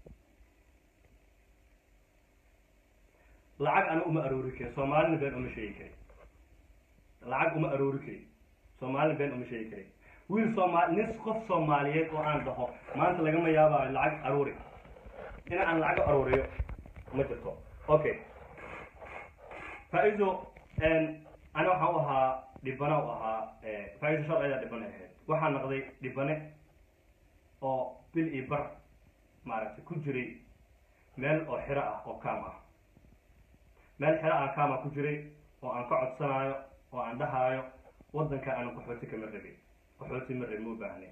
lacag ana uma aroori karin soomaalina been uma sheegi karin lacag uma aroori karin soomaalina been uma sheegi karin wiil soomaali nin qof soomaaliyeed oo aan dhaho maanta lagama yaabaayo lacag aroori in aan lacag arooriyo ma jirto okay faa-ido ani waxaan u ahaa dhibana u ahaa faa-ido shal ayaa dhibane ahayd waxaa naqday dhibane oo bil iyo bar maaragtay ku jiray meel oo xiro ah oo kaam ah meel xero aan kaama ku jiray oo aan ka codsanayo oo aan dhahaayo waddanka aanan qaxooti kama rabin qaxooti ma rabi ma u baahnay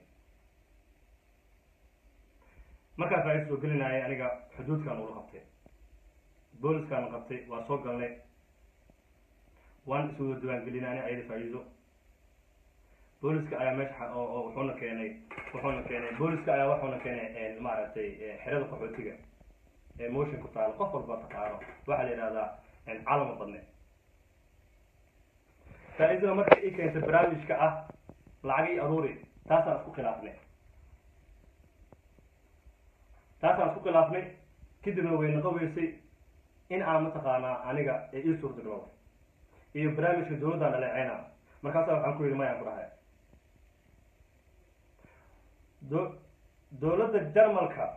markaa faa-ido soo gelinayay aniga xuduudkaan ula qabtay booliskaan qabtay waa soo galnay waan iswada diwaangelinay ani ayada faa-iido booliska ayaa meesha oo wuxuuna keenay wuxuuna keenay booliska ayaa wuxuuna keenay maaragtay xerada qaxootiga ee motion ku taalo qof walba taqaano waxaa la yidhahdaa calama badne faa-iidada marka ii keentay barnaamijka ah lacag ii aruuri taasaan isku khilaafnay taasaan isku khilaafnay kadibna way naqoweysay in aan mataqaanaa aniga ee ii suurtagalo iyo barnaamijka dawladdaan dhaleeceyna markaasa waxaan ku yidhi mayaan ku dhahay do dawladda jarmalka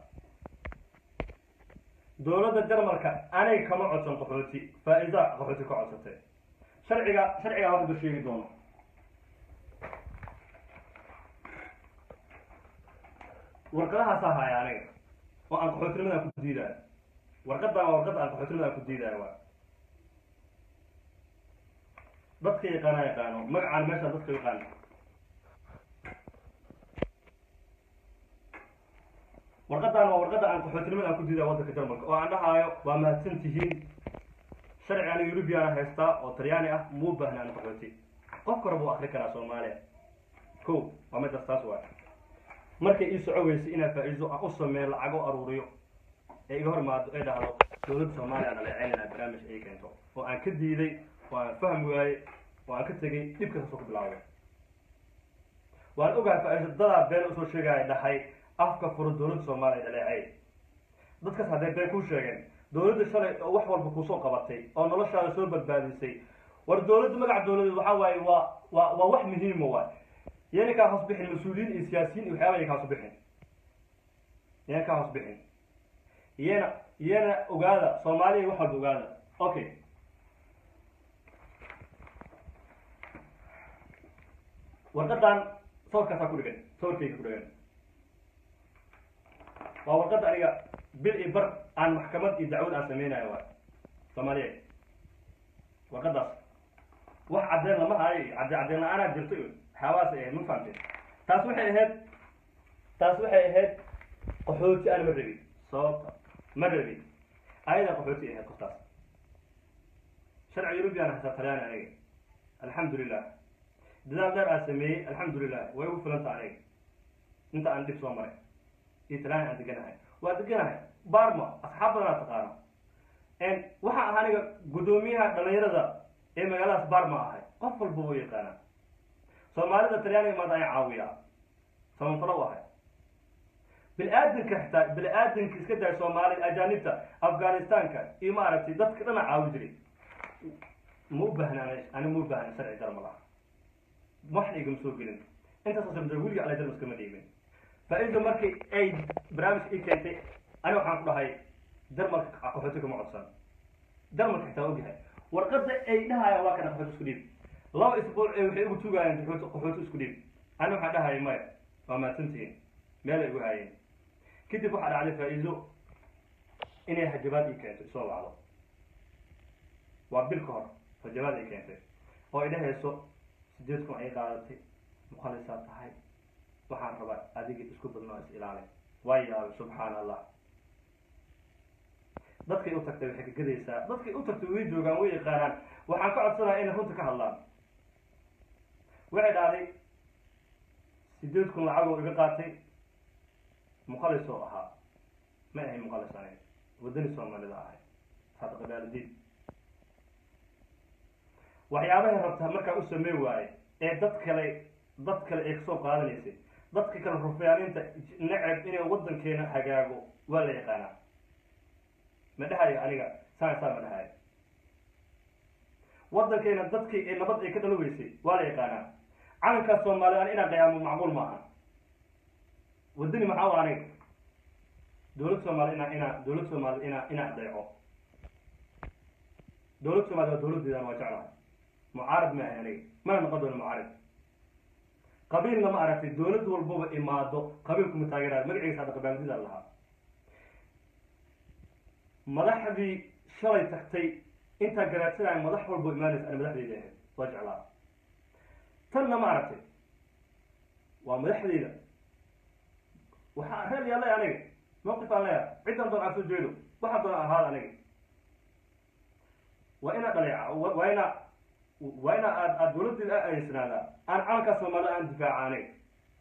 dawladda jarmalka anay kama codsan qaxooti faa-iida qaxooti ka codsatay sharciga sharcigaa waxdu sheegi doono warqadahaasaa haya aniga oo aan qaxootinimadaan ku diidaayo warqadan waa warqadda aan qaxootinimadaan ku diidaayo waa dadka yaqaana yaqaano magacaan meeshaan dadka yaqaano warqadan waa warqadda aan qaxootinimada aan ku diidaayo waddanka jarmalka oo aan dhahaayo waa mahadsan tihiin sharci aniga eurubiana haystaa oo talyaani ah muu baahna aan qaxooti qof kora buu akri karaa soomaaliya ko waa midaas taas waay markay ii soco weysay inaa faa-iido aan u sameeyo lacago aruuriyo ee iga hor imaado ee dhahdo dowladda soomaaliya dhaleeceynayna barnaamij ay keento oo aan ka diiday oo aan fahmi waayey oo aan ka tegey dhib kastasoo ku bilaawday waan ogahay faa-iiso dadaa been usoo sheegaya dhahay afka furo dowladda soomaaliya dhaleecey dadkaas hadday been kuu sheegeen dowladda shalay oo wax walba kuusoo qabatay oo noloshaada soo badbaadisay war dowladda magaca dowladeed waxaa waaye waa waa waa wax muhiima waay yana kaa hoos bixin mas-uuliyiin iyo siyaasiyiin iyo waxyaaba ya kaa hoos bixin yana kaa hoos bixin iyana iyana ogaada soomaaliya wax walba ogaada okay warqadan sawirkaasaa ku dhigan sawirkayga ku dhigan waa warqadda aniga bil iyo bar aan maxkamad iyo dacwad aan sameynayo waay soomaaliya warqadaas wax caddeen lama hayo cadde caddeen la-aanaa jirto iyo waxyaabahaas ay ahayd ma fahamteen taas waxay ahayd taas waxay ahayd qaxooti aan ma rabin sababta ma rabin ayadaa qaxooti ahayd qoftaas sharci yurubiyan hasaa talyaani aniga alxamdulilah dadaal dheer aan sameeyey alxamdulilah way ugu filanta aniga inta aan dhib soo maray iyo talyaani aan deganahay waa deganahay barma asxaab badanaa taqaano waxaa ahaa aniga guddoomiyaha dhalinyarada ee magaaladaas barma ahay qof walba wuu yaqaanaa soomaalida talyaaniga maanta ay caawiyaa samafalo u ahay bini-aadanka xitaa bini-aadanka iska daay soomaalida ajaanibta afghanistanka iyo maaragtay dadka dhana caawi jiray ma u baahna ani ma u baahna sharci dar ma laha waxna igama soo gelin intaasoo samda weliga ala jarmas kama dhiibin faa-ida markii ay barnaamijka ii keentay ani waxaan ku dhahay darmalka qaxooti kama codsan darmalka xitaa ogyahay warqada ay dhahayaan waa kana qaxooti isku dhiib laba isbuuc ee waxay igu tugaayeen qaxooti qaxooti isku dhiib ani waxaan dhahaya maya waa mahadsantihiin meel ay igu haayeen kadib waxaa dhacday faa-iido inay hajabaad ii keento isoo wacdo waa bil ka hor hajabaad ay keentay oo ay dhahayso sideed kun ay qaadatay mukhalisaad tahay waxaan rabaa adiga isku badnoo is ilaali waa yaabay subxaan allah dadkay u tagtay waxay ka gadaysaa dadkay u tagtay way joogaan way yaqaanaan waxaan ka codsanaya inay runta ka hadlaan waxay dhahday sideed kun lacagoo iga qaatay muqalis oo ahaa ma ahay muqalis aniga waddani soomaalida ahay saadaqadaalidiin waxyaabahay rabtaa markaa u samey waaye ee dad kale dad kale ay kasoo qaadanaysay dadka kale rufyaaninta neceb inay waddankeena hagaago waa la yaqaanaa ma dhahayo aniga saan saa ma dhahayo waddankeena dadkii ee nabad ay ka dhalo weysay waa la yaqaanaa calankaas soomaaliya an inaan qayaamo macquul maaha waddani maxaa u aniga dowlad soomaaliya inaa inaa dowlad soomaaliya inaa inaa adeeco dowlad soomaaliya waa dowladdeedan waa jeclahay mucaarad ma ahay aniga mana noqon doono mucaarad qabiilna ma aragtay dowlad walbaba imaado qabiilkuma taageerayo magaciisa hadda qabaaldida lahaa madaxdii shalay tagtay intaa garaadsanaya madax walbo imaanaysa ani madaxdeyda ahayd waa jeclaa tanna ma aragtay waa madaxdeyda waxaa reel yaallay aniga mawqif aan leeyahay ciddan doon aan soo jeedo waxaa doona ahaada aniga waa inaa dhaleeca waa inaa waa inaa aad aad dowladdeeda a adeysanaada aan calankaa soomaalida aan difaaca aniga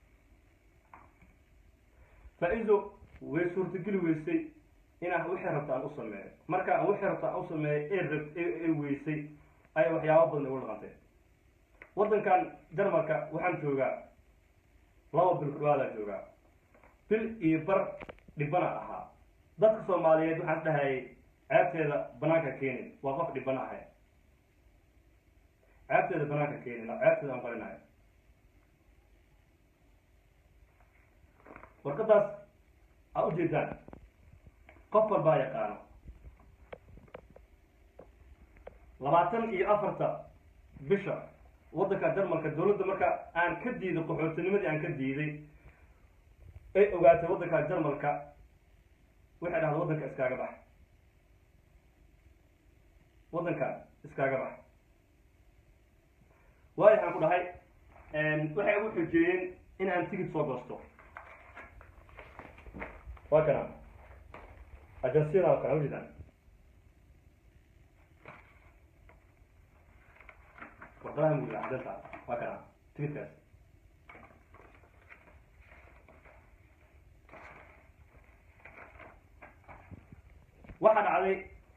faa-ido way suurtageli weysay inaan wixii rabta aan u sameeyo marka aan wixii rabta aan u sameeyo ee rab ee weysay ayay waxyaaba badan igu dhaqantay waddankan jarmalka waxaan joogaa laba bil ku dhawaadaa joogaa bil iyo bar dhibana ahaa dadka soomaaliyeed waxaan dhahayay ceebteeda banaanka keenin waa qof dhibana ahay ceebteeda banaanka keenin ceebteeda aan qarinayo warqadaas aa ujeedaan qof walbaa yaqaano labaatan iyo afarta bisha waddanka jarmalka dowladda marka aan ka diiday qaxootinimadii aan ka diiday ay ogaatay waddanka jarmalka waxay dhahda waddanka iskaaga bax waddanka iskaaga bax waayo waxaan ku dhahay waxay ugu xojeeyeen in aan tigid soo goosto waa kana ajansiyada oo kale ujeedaan warqadaha mugla cadanta waa kana tigidkaas waxaa dhacday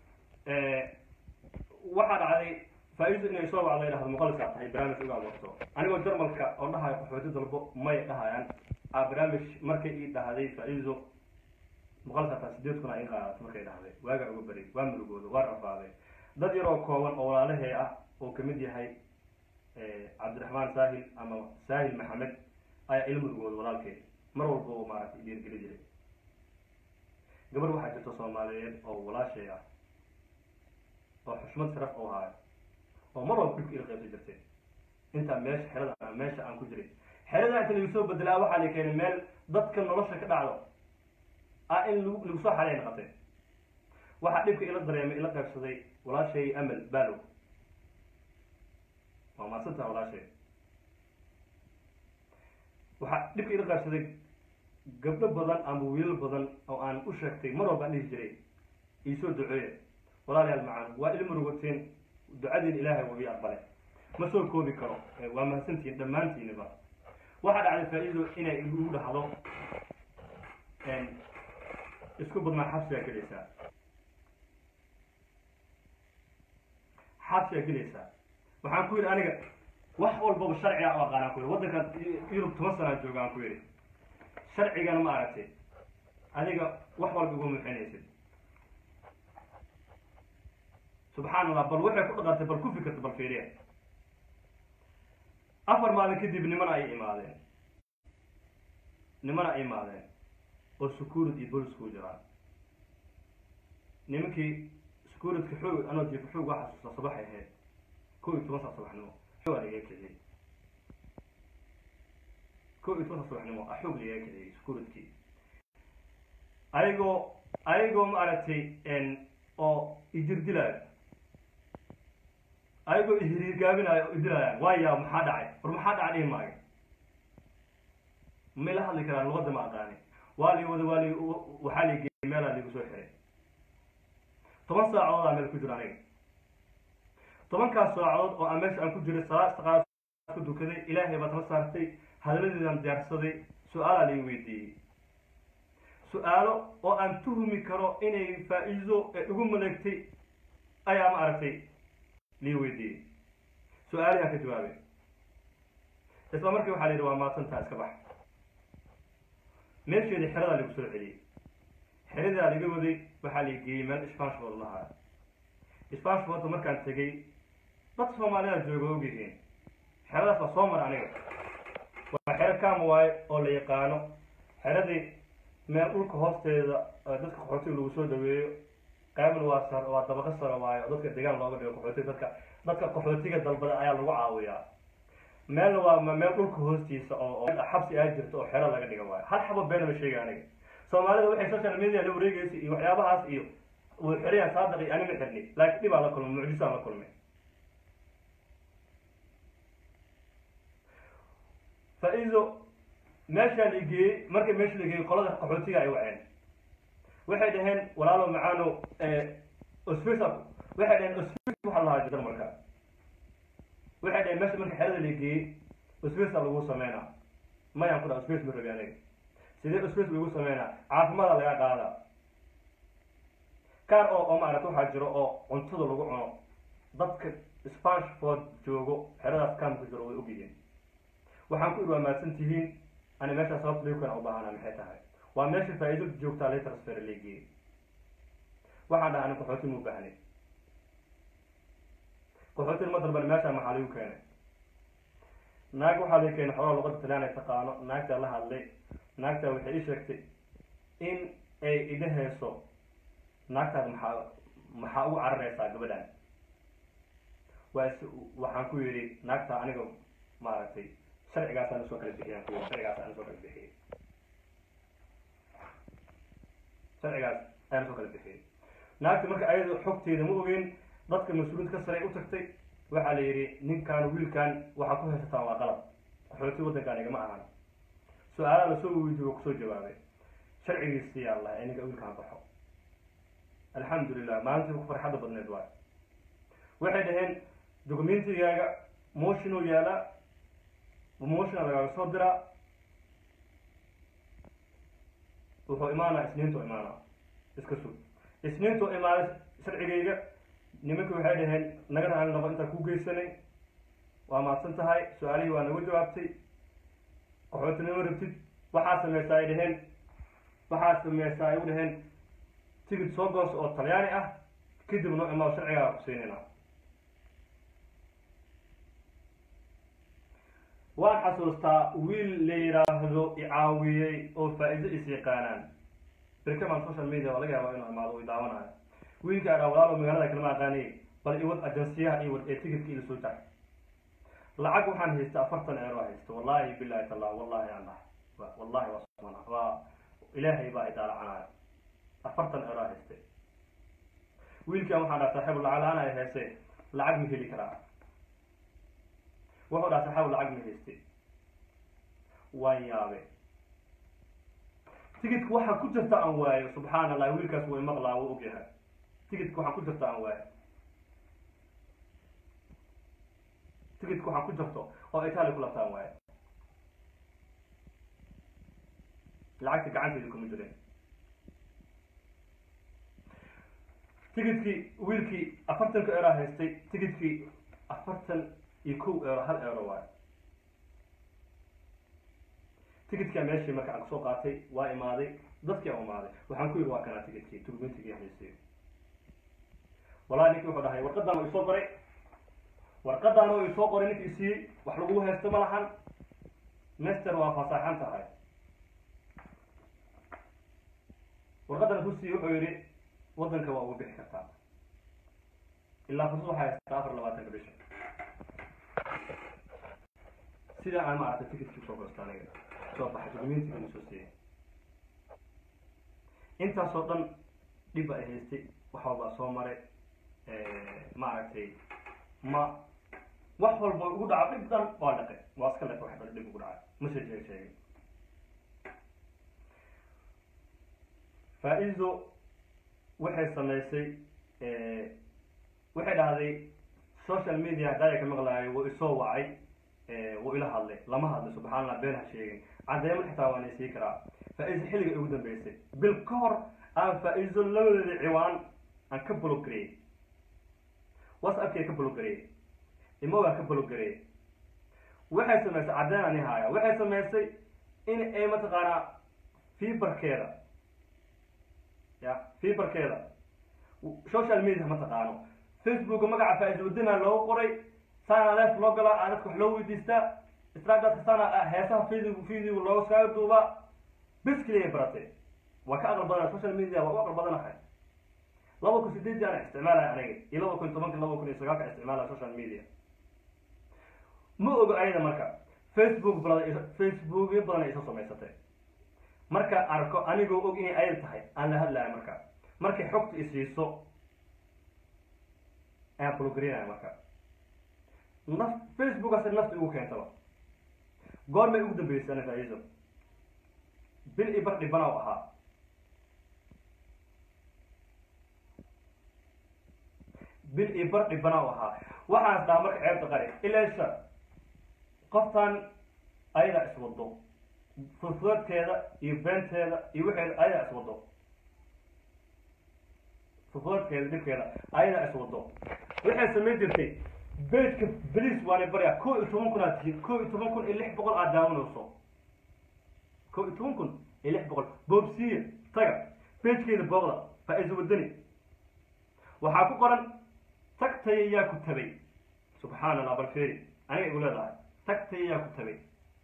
waxaa dhacday faa-iidu inay soo wacdo ay dhahdo muqalisaa tahay barnaamij uga abuurto anigoo jarmalka oo dhahayo qaxooti dalbo may dhahayaan a barnaamij markay ii dhahday faa-iido muqalisaa tahay sideed kun a ii qaadato markay dhahday waagaa uga beri waa murugooda waa rafaaday dad yaroo kooban oo walaalahee ah oo kamid yahay cabdiraxmaan saahil ama saahil maxamed ayaa ila murugooda walaalkeed mar walba oo maaragtay dhiirgeli jiray gabar waxaa jirta soomaaliyeed oo walaashay ah oo xushmad sharaf oo haayo oo mar walba dhibka ila qaybsan jirtay intaa meesha xerada meesha aan ku jiray xerada inta lagu soo bedelaa waxaa la keenay meel dadka nolosha ka dhacdo ah in lagu lagu soo xareey noqotay waxaa dhibka ila dareemay ila qaybsaday walaashay amal balow waa maadsantaha walaashay waxaa dhibka ila qaybsaday gabdho badan ama wiilal badan oo aan u sheegtay mar walba aan dhihi jiray iisoo duceeya walaalayaal macaan waa il murugoteen ducadiin ilaahay wabi aqbale ma soo koobi karo waa mahadsantihiin dhammaantiiniba waxaa dhacday faa-iido inay igu dhahdo isku badnaa xabsigaa gelaysaa xabsigaa gelaysaa waxaan ku yidhi aniga wax walbaba sharciga u aqaanaan ku yidhi waddankan yurub toban sanaa jooga aan ku yidhi sharcigana ma aragtay adiga wax walba iguma muxinaysid subxaan allah bal waxay ku dhaqantay bal ku fikirta bal fiiriya afar maalin kadib nimana ay imaadeen nimana ay imaadeen oo securid iyo bolis ku jiraan nimankii securidka xoog anoo jiifa xoog waa xasuusta subaxay ahayd kow iyo toban saa subaxnimo xoog aa lagaga kiciyey kow iyo toban saa subaxnimo a xoog lagaga kiciyey securidkii ayagoo ayagoo ma aragtay oo idirdilaayo ayagoo ihiriirgaabinaayo oo idilaayaan waayaa maxaa dhacay war maxaa dhacay dhihi maayo may la hadli karaan luqadda ma aqaani waa lii wada waa li waxaa lii geeyay meelaa liigu soo xiray toban saacadoodaa meel ku jiro aniga tobankaas saacadood oo aan meesha aan ku jiray salaad istaqaas ku dukaday ilaahay baad la saartay hadaladeedaan diyaarsaday su-aalaa lii weydiiyey su-aalo oo aan tuhumi karo inay faa-iido ee igu maleegtay ayaa ma aragtay lii weydiiyey su-aalihaan ka jawaabay isla markii waxaa la yidhi waa maadsantaa iska bax meesheedii xeradaa lagu soo celiyey xeradaa laga waday waxaa la geeyey meel spanshbood lahaa spanshboodda markaan tegey dad soomaalida jooga ogyihiin xeradaas waa soo mara aniga waa xero kaama waaye oo la yaqaano xeradii meel dhulka hoosteeda dadka qaxootiga lagu soo dhaweeyo qaybna waa sar waa dabaqo saro waayo oo dadka degaan looga dhigo qaxootiga dadka dadka qaxootiga dalbada ayaa lagu caawiyaa meelna waa meel dhulka hoostiisa oo xabsi aa jirto oo xero laga dhiga waayo hal xabo beena ma sheega aniga soomaalida waxay social media la wareegaysa iyo waxyaabahaas iyo wuu xirayaan saadaq iyo anima xirni laakiin dhibaa la kulmay mucjisaan la kulmay faa-iido meeshaa la geeyey markay meesha la geeyey qolada qaxootiga ay waceen waxay dhaheen walaalo macaano osfisa waxay dhaheen osfis waxaa lahaa jarmalka waxay dhaheen meesha marka xerada la geeyey osfisa lagu sameynaa mayaan ku dhaha osfis ma rabi aniga sidee osfis lagu sameynaa caafimaada laga qaada kaar oo oo maaragta waxaa jiro oo cuntada lagu cuno dadka spanshford joogo xeradaas kaamka jiro way ogyihiin waxaan ku idhi waa mahadsan tihiin ani meeshaa sababta liukana u baahana maxay tahay waa meesha faa-iido joogtaa lay transfer leegiyey waxaan dhaha ani qaxooti mu baahnay qaxootina ma dalban meeshaa maxaa lagu keenay naag waxaa laga keenay xogaa luqada talaan ay taqaano naagtaa la hadlay naagtaa waxay ii sheegtay in ay idha hayso naagtaas maxaa maxaa ugu cararaysaa gabadhan waa is waxaan ku yidhi naagtaa aniga maaragtay sharcigaasaan usoo kala bixiyaan ku yidhi sharcigaasaan usoo kala bixiyey sharcigaas ayaan usoo kala bixiyey naagta marka ayada xogteeda ma ogeyn dadka mas-uuliinta ka saray u tagtay waxaa la yidhi ninkaan wiilkan waxaa ku haysataan waa qalab qaxooti waddankaan igama ahan su-aalaha lasoo weydiiy waa kusoo jawaabay sharcigiisi yaa allah ee ninka wiilkaan baxo alxamdulilah maalintii ku farxadda badneed waay waxay dhaheen documentigaaga motion oo yaala motiona lagaaga soo diraa wuxuu imaanaa isniintu imaanaa iska sug isniintuu imaaday sharcigayga nimankii waxay dhaheen naga raali noqo intaan ku geysanay waa mahadsan tahay su-aalihii waa nagu jawaabtay qaxootinimo rabtid waxaa sameysaa ay dhaheen waxaa sameysaa ay u dhaheen tigid soo goos oo talyaani ah kadib noo imaado sharcigaa ku siinayna waan xasuustaa wiil la yidhaahdo icaawiyey oo faa-iido is yaqaanaan birkaman social media waa laga yaabaa inuu imaado u daawanayo wiilka adhaa walaalo magaalada kalama aqaanay bal iwad ajansiyaha iyo wad ee tigidka ila soo jac lacag waxaan haysta afartan eero haysta wallahi bilahi tallah wallahi allah wallahi waa subxaana waa ilaahay baa idaalacanaayo afartan eero hayste wiilkan waxaan dhaha saaxiib lacag la-aan ay hayse lacag ma heli karaa wuxuu dhaha saaxiib lacag ma hayste waan yaabe tigidka waxaa ku jirta aan waayo subxaana allah wiilkaas way maqlaa wuu ogyahay tigidka waxaa ku jirta aan waayo tigidka waxaa ku jirto oo italia ku labtaan waayo lacagta gacanteeda kuma jirin tigidkii wiilkii afartanka eero haystay tigidkii afartan iyo kow eero hal eero waayo tigidkaa meeshii marka aan kasoo qaatay waa imaaday dadkii aan imaaday waxaan ku yidhi waa kanaa tigidkii turmentigii haystay wallahi ninkii wuxuu dhahay warqadan oo isoo qoray warqadan oo isoo qoray ninkii isiiyey wax lagu haysto ma lahan master waa fasaaxan tahay warqadan kusiiye wuxuu yidhi waddanka waa ugu bixi kartaa ilaa fursad waxaa haystaa afar labaatanka bisha sida aan maaragtay ticketkii usoo gosta aniga soo baxay documentigana soo siiyey intaasoo dhan dhib ay haystay wax walbaa soo maray maaragtay ma wax walba ugu dhaco dhib dhan waa dhaqay waa iska leefa wax dhan dhib ugu dhacay message ay sheegay faa-iido waxay samaysay waxay dhahday social media haddaaya ka maqlaayo wuu isoo wacay wuu ila hadlay lama hadlay subxana allah been ha sheegin caddeemo xitaa waan isii karaa faa-iido xilliga ugu dambeysay bil ka hor aan faa-iido labadeeda ciwaan aan ka blogareeyey whatsappkii ka blogareeyey imogaan ka blogareeyey waxay samaysay caddeen ani haaya waxay samaysay in ay mataqaanaa fiberkeeda ya fiberkeeda social media ma taqaano facebook magaca faa-iido wadana loogu qoray saana leef loo galaa aa dadka wax loo weydiistaa snapchat saana heesaha video video looga saaga duubaa bes keliya baratay waa ka aqal badana social media waa u aqal badanahay laba kun sideedii ana isticmaalaya aniga iyo laba kun tobanka laba kun iyo sagaalka isticmaalaya social media ma ogo ayada marka facebook badan facebookyo badan ay isoo samaysatay marka arko anigoo og inay ayad tahay aan la hadlaya marka markay xogta isiiso ayaan blogarinaya marka naf facebookaas nafta igu keentaba goormay ugu dambeysay ana faa-iido bil i bar dhibana u ahaa bil i bar dhibana u ahaa waxaan dhaha marka ceebta qari ilaasha qoftan ayadaa iswado furfuradkeeda iyo beenteeda iyo waxeeda ayadaa iswado furfuradkeeda dhibkeeda ayadaa iswado waxay samayn jirtay bejka beliis waana baryaa ko iyo toban kun aad tihiin ko iyo toban kun iyo lix boqol aad daawanayso ko iyo toban kun iyo lix boqol boobsiya taga bejkeeda booqda faa-iiso wadani waxaa ku qoran tagtaya yaa ku tabay subxaana allah balferi aniga igu leedahay tagtaya yaa ku tabay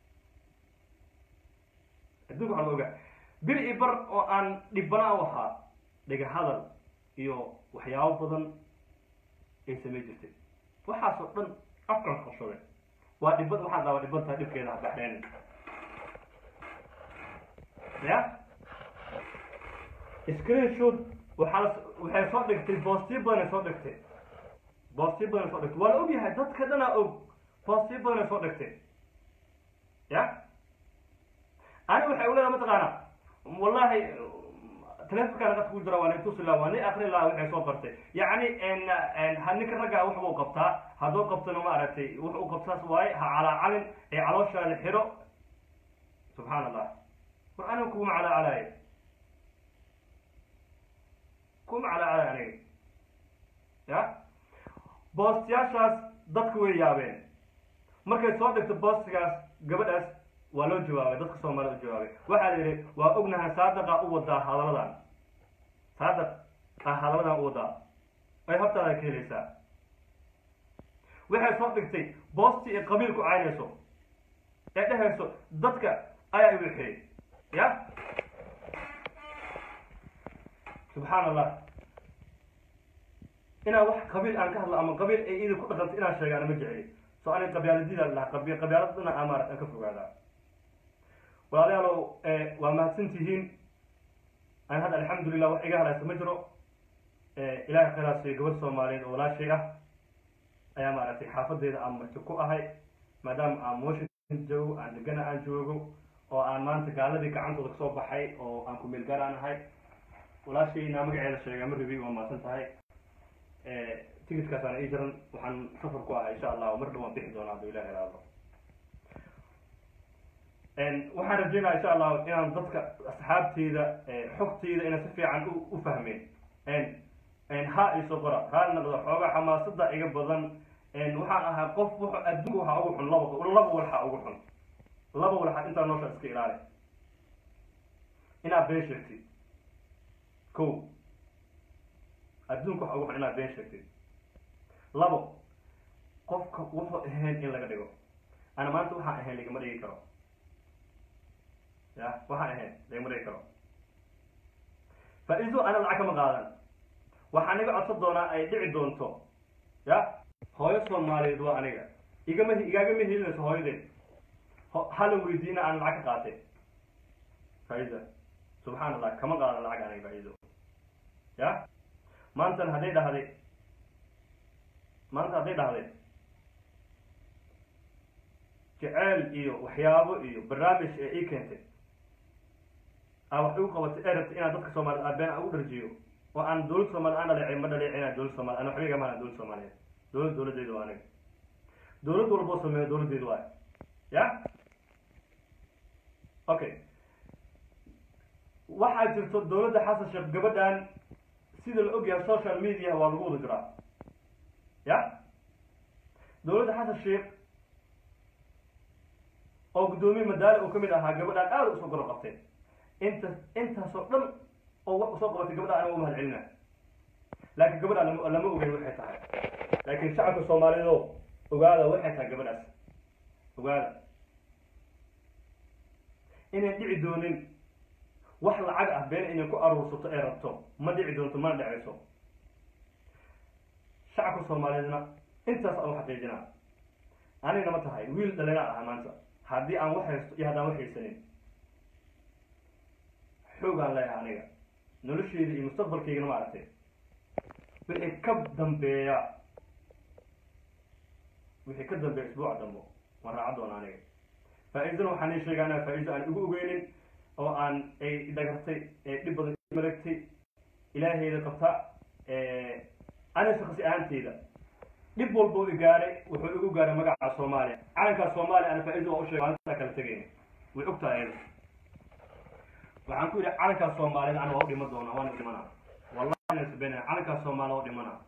adduunka waxaa laga ogaa bil i bar oo aan dhibana u ahaa dhiga hadal iyo waxyaabo badan ay samay jirtay waxaasoo dhan afkan qabsaday waa dhibad waxaan dhaaba dhiban tahay dhibkeeda ha baxdeen ya screenshot waxaa waxay soo dhigtay boostiyo badanay soo dhigtay boostiyo badanay soo dhigtay waa la ogyahay dadka dhanaa og boostiyo badanay soo dhigtay ya ani waxay uleedahay mataqaana wallahi telefonkaan qadka ku jira waa nin tusi laha waa nin akri laha waxay soo qortay yacni ha ninka raggaa wax buu qabtaa hadduu qabtana ma aragtay wax uu qabtaas waaye ha calaacalin ee calooshaada xiro subxaan allah war aniga kuguma calaacalaayo kuma calacala aniga ya boostiyaashaas dadku way yaabeen markay soo dhigto boostigaas gabadhaas waa loo jawaabay dadka soomaalida u jawaabay waxaa la yidhi waa ognahay saadaqa u wadaa hadaladan saadaq ah hadaladan u wadaa ay hortaada ka helaysaa waxay soo dhigtay boosti ay qabiilku caynayso ee dhehayso dadka ayaa i wixiyey ya subxaan allah inaan wax qabiil aan ka hadlo ama qabiil ay idin ku dhaqanto inaan sheegaana ma jeceli so ani qabyaaladida lahaa qabi qabyaaladana aan maarat aan ka fogaadaa walaalayaalow waa mahadsan tihiin aan hadda alxamdulilah wax iga hadlaysa ma jiro ilahay khayraasiyo gabadh soomaaliyeed oo walaashay ah ayaa maaragtay xaafadeeda aan marti ku ahay maadaama aan washington joogo aan degana aan joogo oo aan maanta gaaladii gacantooda kasoo baxay oo aan ku meelgaar aan ahay walaashayna magaceeda sheegaa ma rabi waa mahadsan tahay ticitkaasaan ii jiran waxaan safar ku ahay insha allah mar dhow waan bixi doonaa hadduu ilahi iraado waxaan rajeynaya insha allah inaan dadka asxaabteyda xogteyda inaan si fiican u fahmeen ha iso qora raali noqdo xoogaa xamaasada iga badan waxaan ahaa qof wuxu adduunka waxaa ugu xun laba laba walxaa ugu xun laba walxaa intaa noosha iska ilaali inaad been sheegtid ko adduunka waxa ugu xun inaad been sheegtid labo qofka wuxuu ahayn in laga dhigo ana maanta waxaan ahayn lagama dhigi karo ya waxaan ahayn lagama dhigi karo faa-iido ana lacag kama qaadan waxaan iga codsan doonaa ay dhici doonto ya hooyo soomaaliyeed waa aniga igama igaagama helinayso hooyadeed hala weydiina aan lacag ka qaatay faa-iida subxaan allah kama qaadan lacag aniga faa-iido ya maantan hadday dhahday maanta hadday dhahday jeceel iyo waxyaabo iyo barnaamij ee ii keentay aa wax igu qabatay ee rabtay inaan dadka soomaaliyed aabeen aan ugu dharjiyo oo aan dowlad soomaliya aan dhaleecin ma dhaleecina dowlad soomaliya ana waxba igama dowlad soomaaliyeed dowlad dowladdeedu waa aniga dowlad walboo sameeyo dowladdeedu waay ya okay waxaa jirto dowladda xasan sheekh gabadhan sida la ogyahay social media waa lagu wada jiraa ya dowladda xasan sheekh oo guddoomiye madaale uu kamid ahaa gabadhaan aada usoo goro qabtay inta intaasoo dhan oo wax usoo qabatay gabadha aniga umahad celina laakiin gabadha lama lama ogeyn waxay tahay laakiin shacabka soomaaliyeed oo ogaada waxay tahay gabadhaas ogaada inayn dhici doonin wax lacag ah been inay ku aruursato ee rabto ma dhici doonto mana dhecayso shacabka soomaaliyeedna intaas aan u xaqiijinaa anigna ma tahay wiil dhalinaa ahaa maanta haddii aan wax haysto iyo haddaan wax haysanin xoogaan leeyahay aniga nolosheyda iyo mustaqbalkaygana ma aragtay wixii ka dambeeya wixii ka dambeeya isbuuca dambo waan raaca doona aniga faa-iidana waxaan ii sheegaa inaa faa-iido aan igu ogeynin oo aan ay dhagartay ee dhib badan malagtay ilaahayda qabta ana shaksi ahaanteyda dhib walba u igaaray wuxuu igu gaaray magaca soomaaliya calankaa soomaaliya ana faa-iida waa usheegay maalintaa kala tegayna way og tahay ayada waxaan ku yidhi calankaa soomaaliyed ana waa u dhima doonaa waana dhimana wallahi nasbena calankaa soomaaliya waa u dhimana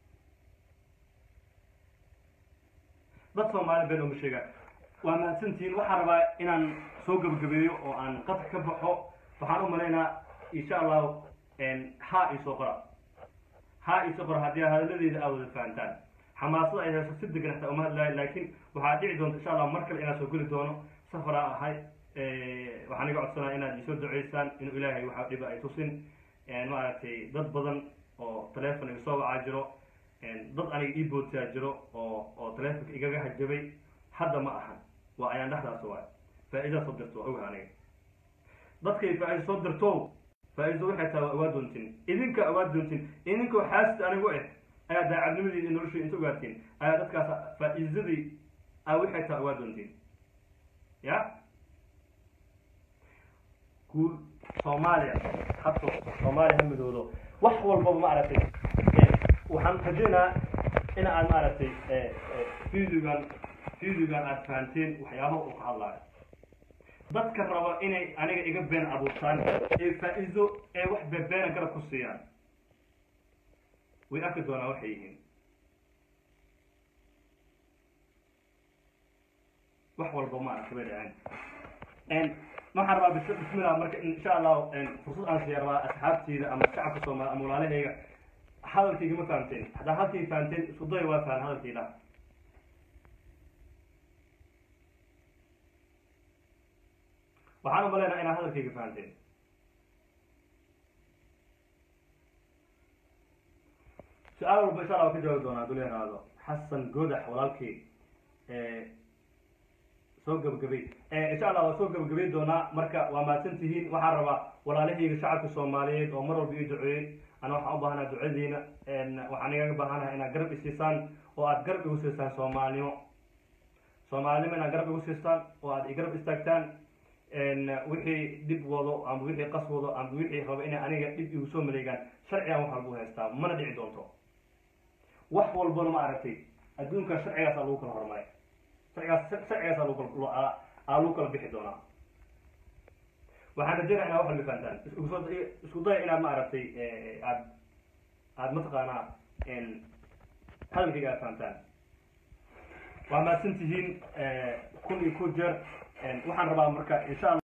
dad soomaali been uma sheegaa waa mahadsantihiin waxaan rabaa inaan soo gebagabeeyo oo aan qadka ka baxo waxaan u malaynaa insha allahu ha isoo qora ha isoo qora haddii hadalladeeda aad wada fahantaan xamaasada ay hayso si degan hataa uma hadlaayo laakiin waxaa dhici doonta insha allah mar kale inaan soo geli doono safaraa ahay waxaan iga codsanaa inaad isoo duceysaan inuu ilaahay waxa dhiba ay tusin maaragtay dad badan oo teleefon iga soo wacaa jiro dad aniga ii boodsaa jiro oo oo teleefonka igaga hajabay hadda ma ahan waa ayaan dhexdaas waay faa-iidaa soo dirto waa oga aniga dadkay faa-iida soo dirto faa-iido waxay tahay waa ogaa doontin idinka ogaa doontin idinkoo xaasid anigu eh ayaa daacadnimadeeda nolosha inta ogaatiin ayaa dadkaas faa-iidadii a waxay tahay ogaa doontiin ya guul soomaaliya habto soomaaliya ha midoodo wax walbaba maaragtay waxaan rajeynaa in aad maaragtay videogan videogan aad fahanteen waxyaabaha uu ka hadlaayo dadka raba inay aniga iga been abuurtaan ee faa-iido ee wax bebeena garab ku siiyaan way arki doonaa waxay yihiin wax walba ma aragta bay dhaceen waxaan rabaa bis bismillah marka insha allah fursad aan siiya rabaa asxaabteyda ama shacabka soomaali ama walaalahayga hadalkayga ma fahamteen haddaa halkayga fahamteen isku day waa fahan hadalkayda waxaan u maleynaha inaad hadalkayga fahamteen su-aal walba insha allah waa ka jawaabi doonaa haduu leeraado xasan godax walaalkay soo gabagabay insha allah waa soo gabagabay doonaa marka waa mahadsan tihiin waxaan rabaa walaalahayga shacabka soomaaliyeed oo mar walba ii duceeyey ana waxaan u baahanaha ducadiina waxaan igaga baahanaha inaad garab isiisaan oo aad garab igu siistaan soomaalinimo soomaalinimo inaad garab igu siistaan oo aad igarab istaagtaan wixii dhib wado ama wixii qas wado ama wixii rabo inay aniga dhib igu soo maleegaan sharcigan wax walba u haystaa mana dhici doonto wax walbana ma aragtay adduunka sharcigaasa lagu kala hormaray sharcigaas sharcigaasa lagu kala aa lagu kala bixi doonaa waxaan rajeynaya inaad wax walba fahantaan isku isku daya inaad ma aragtay aad aad mataqaanaa hadalkayga aad fahantaan waa mahadsan tihiin kun iyo ku jeer waxaan rabaa marka insha alla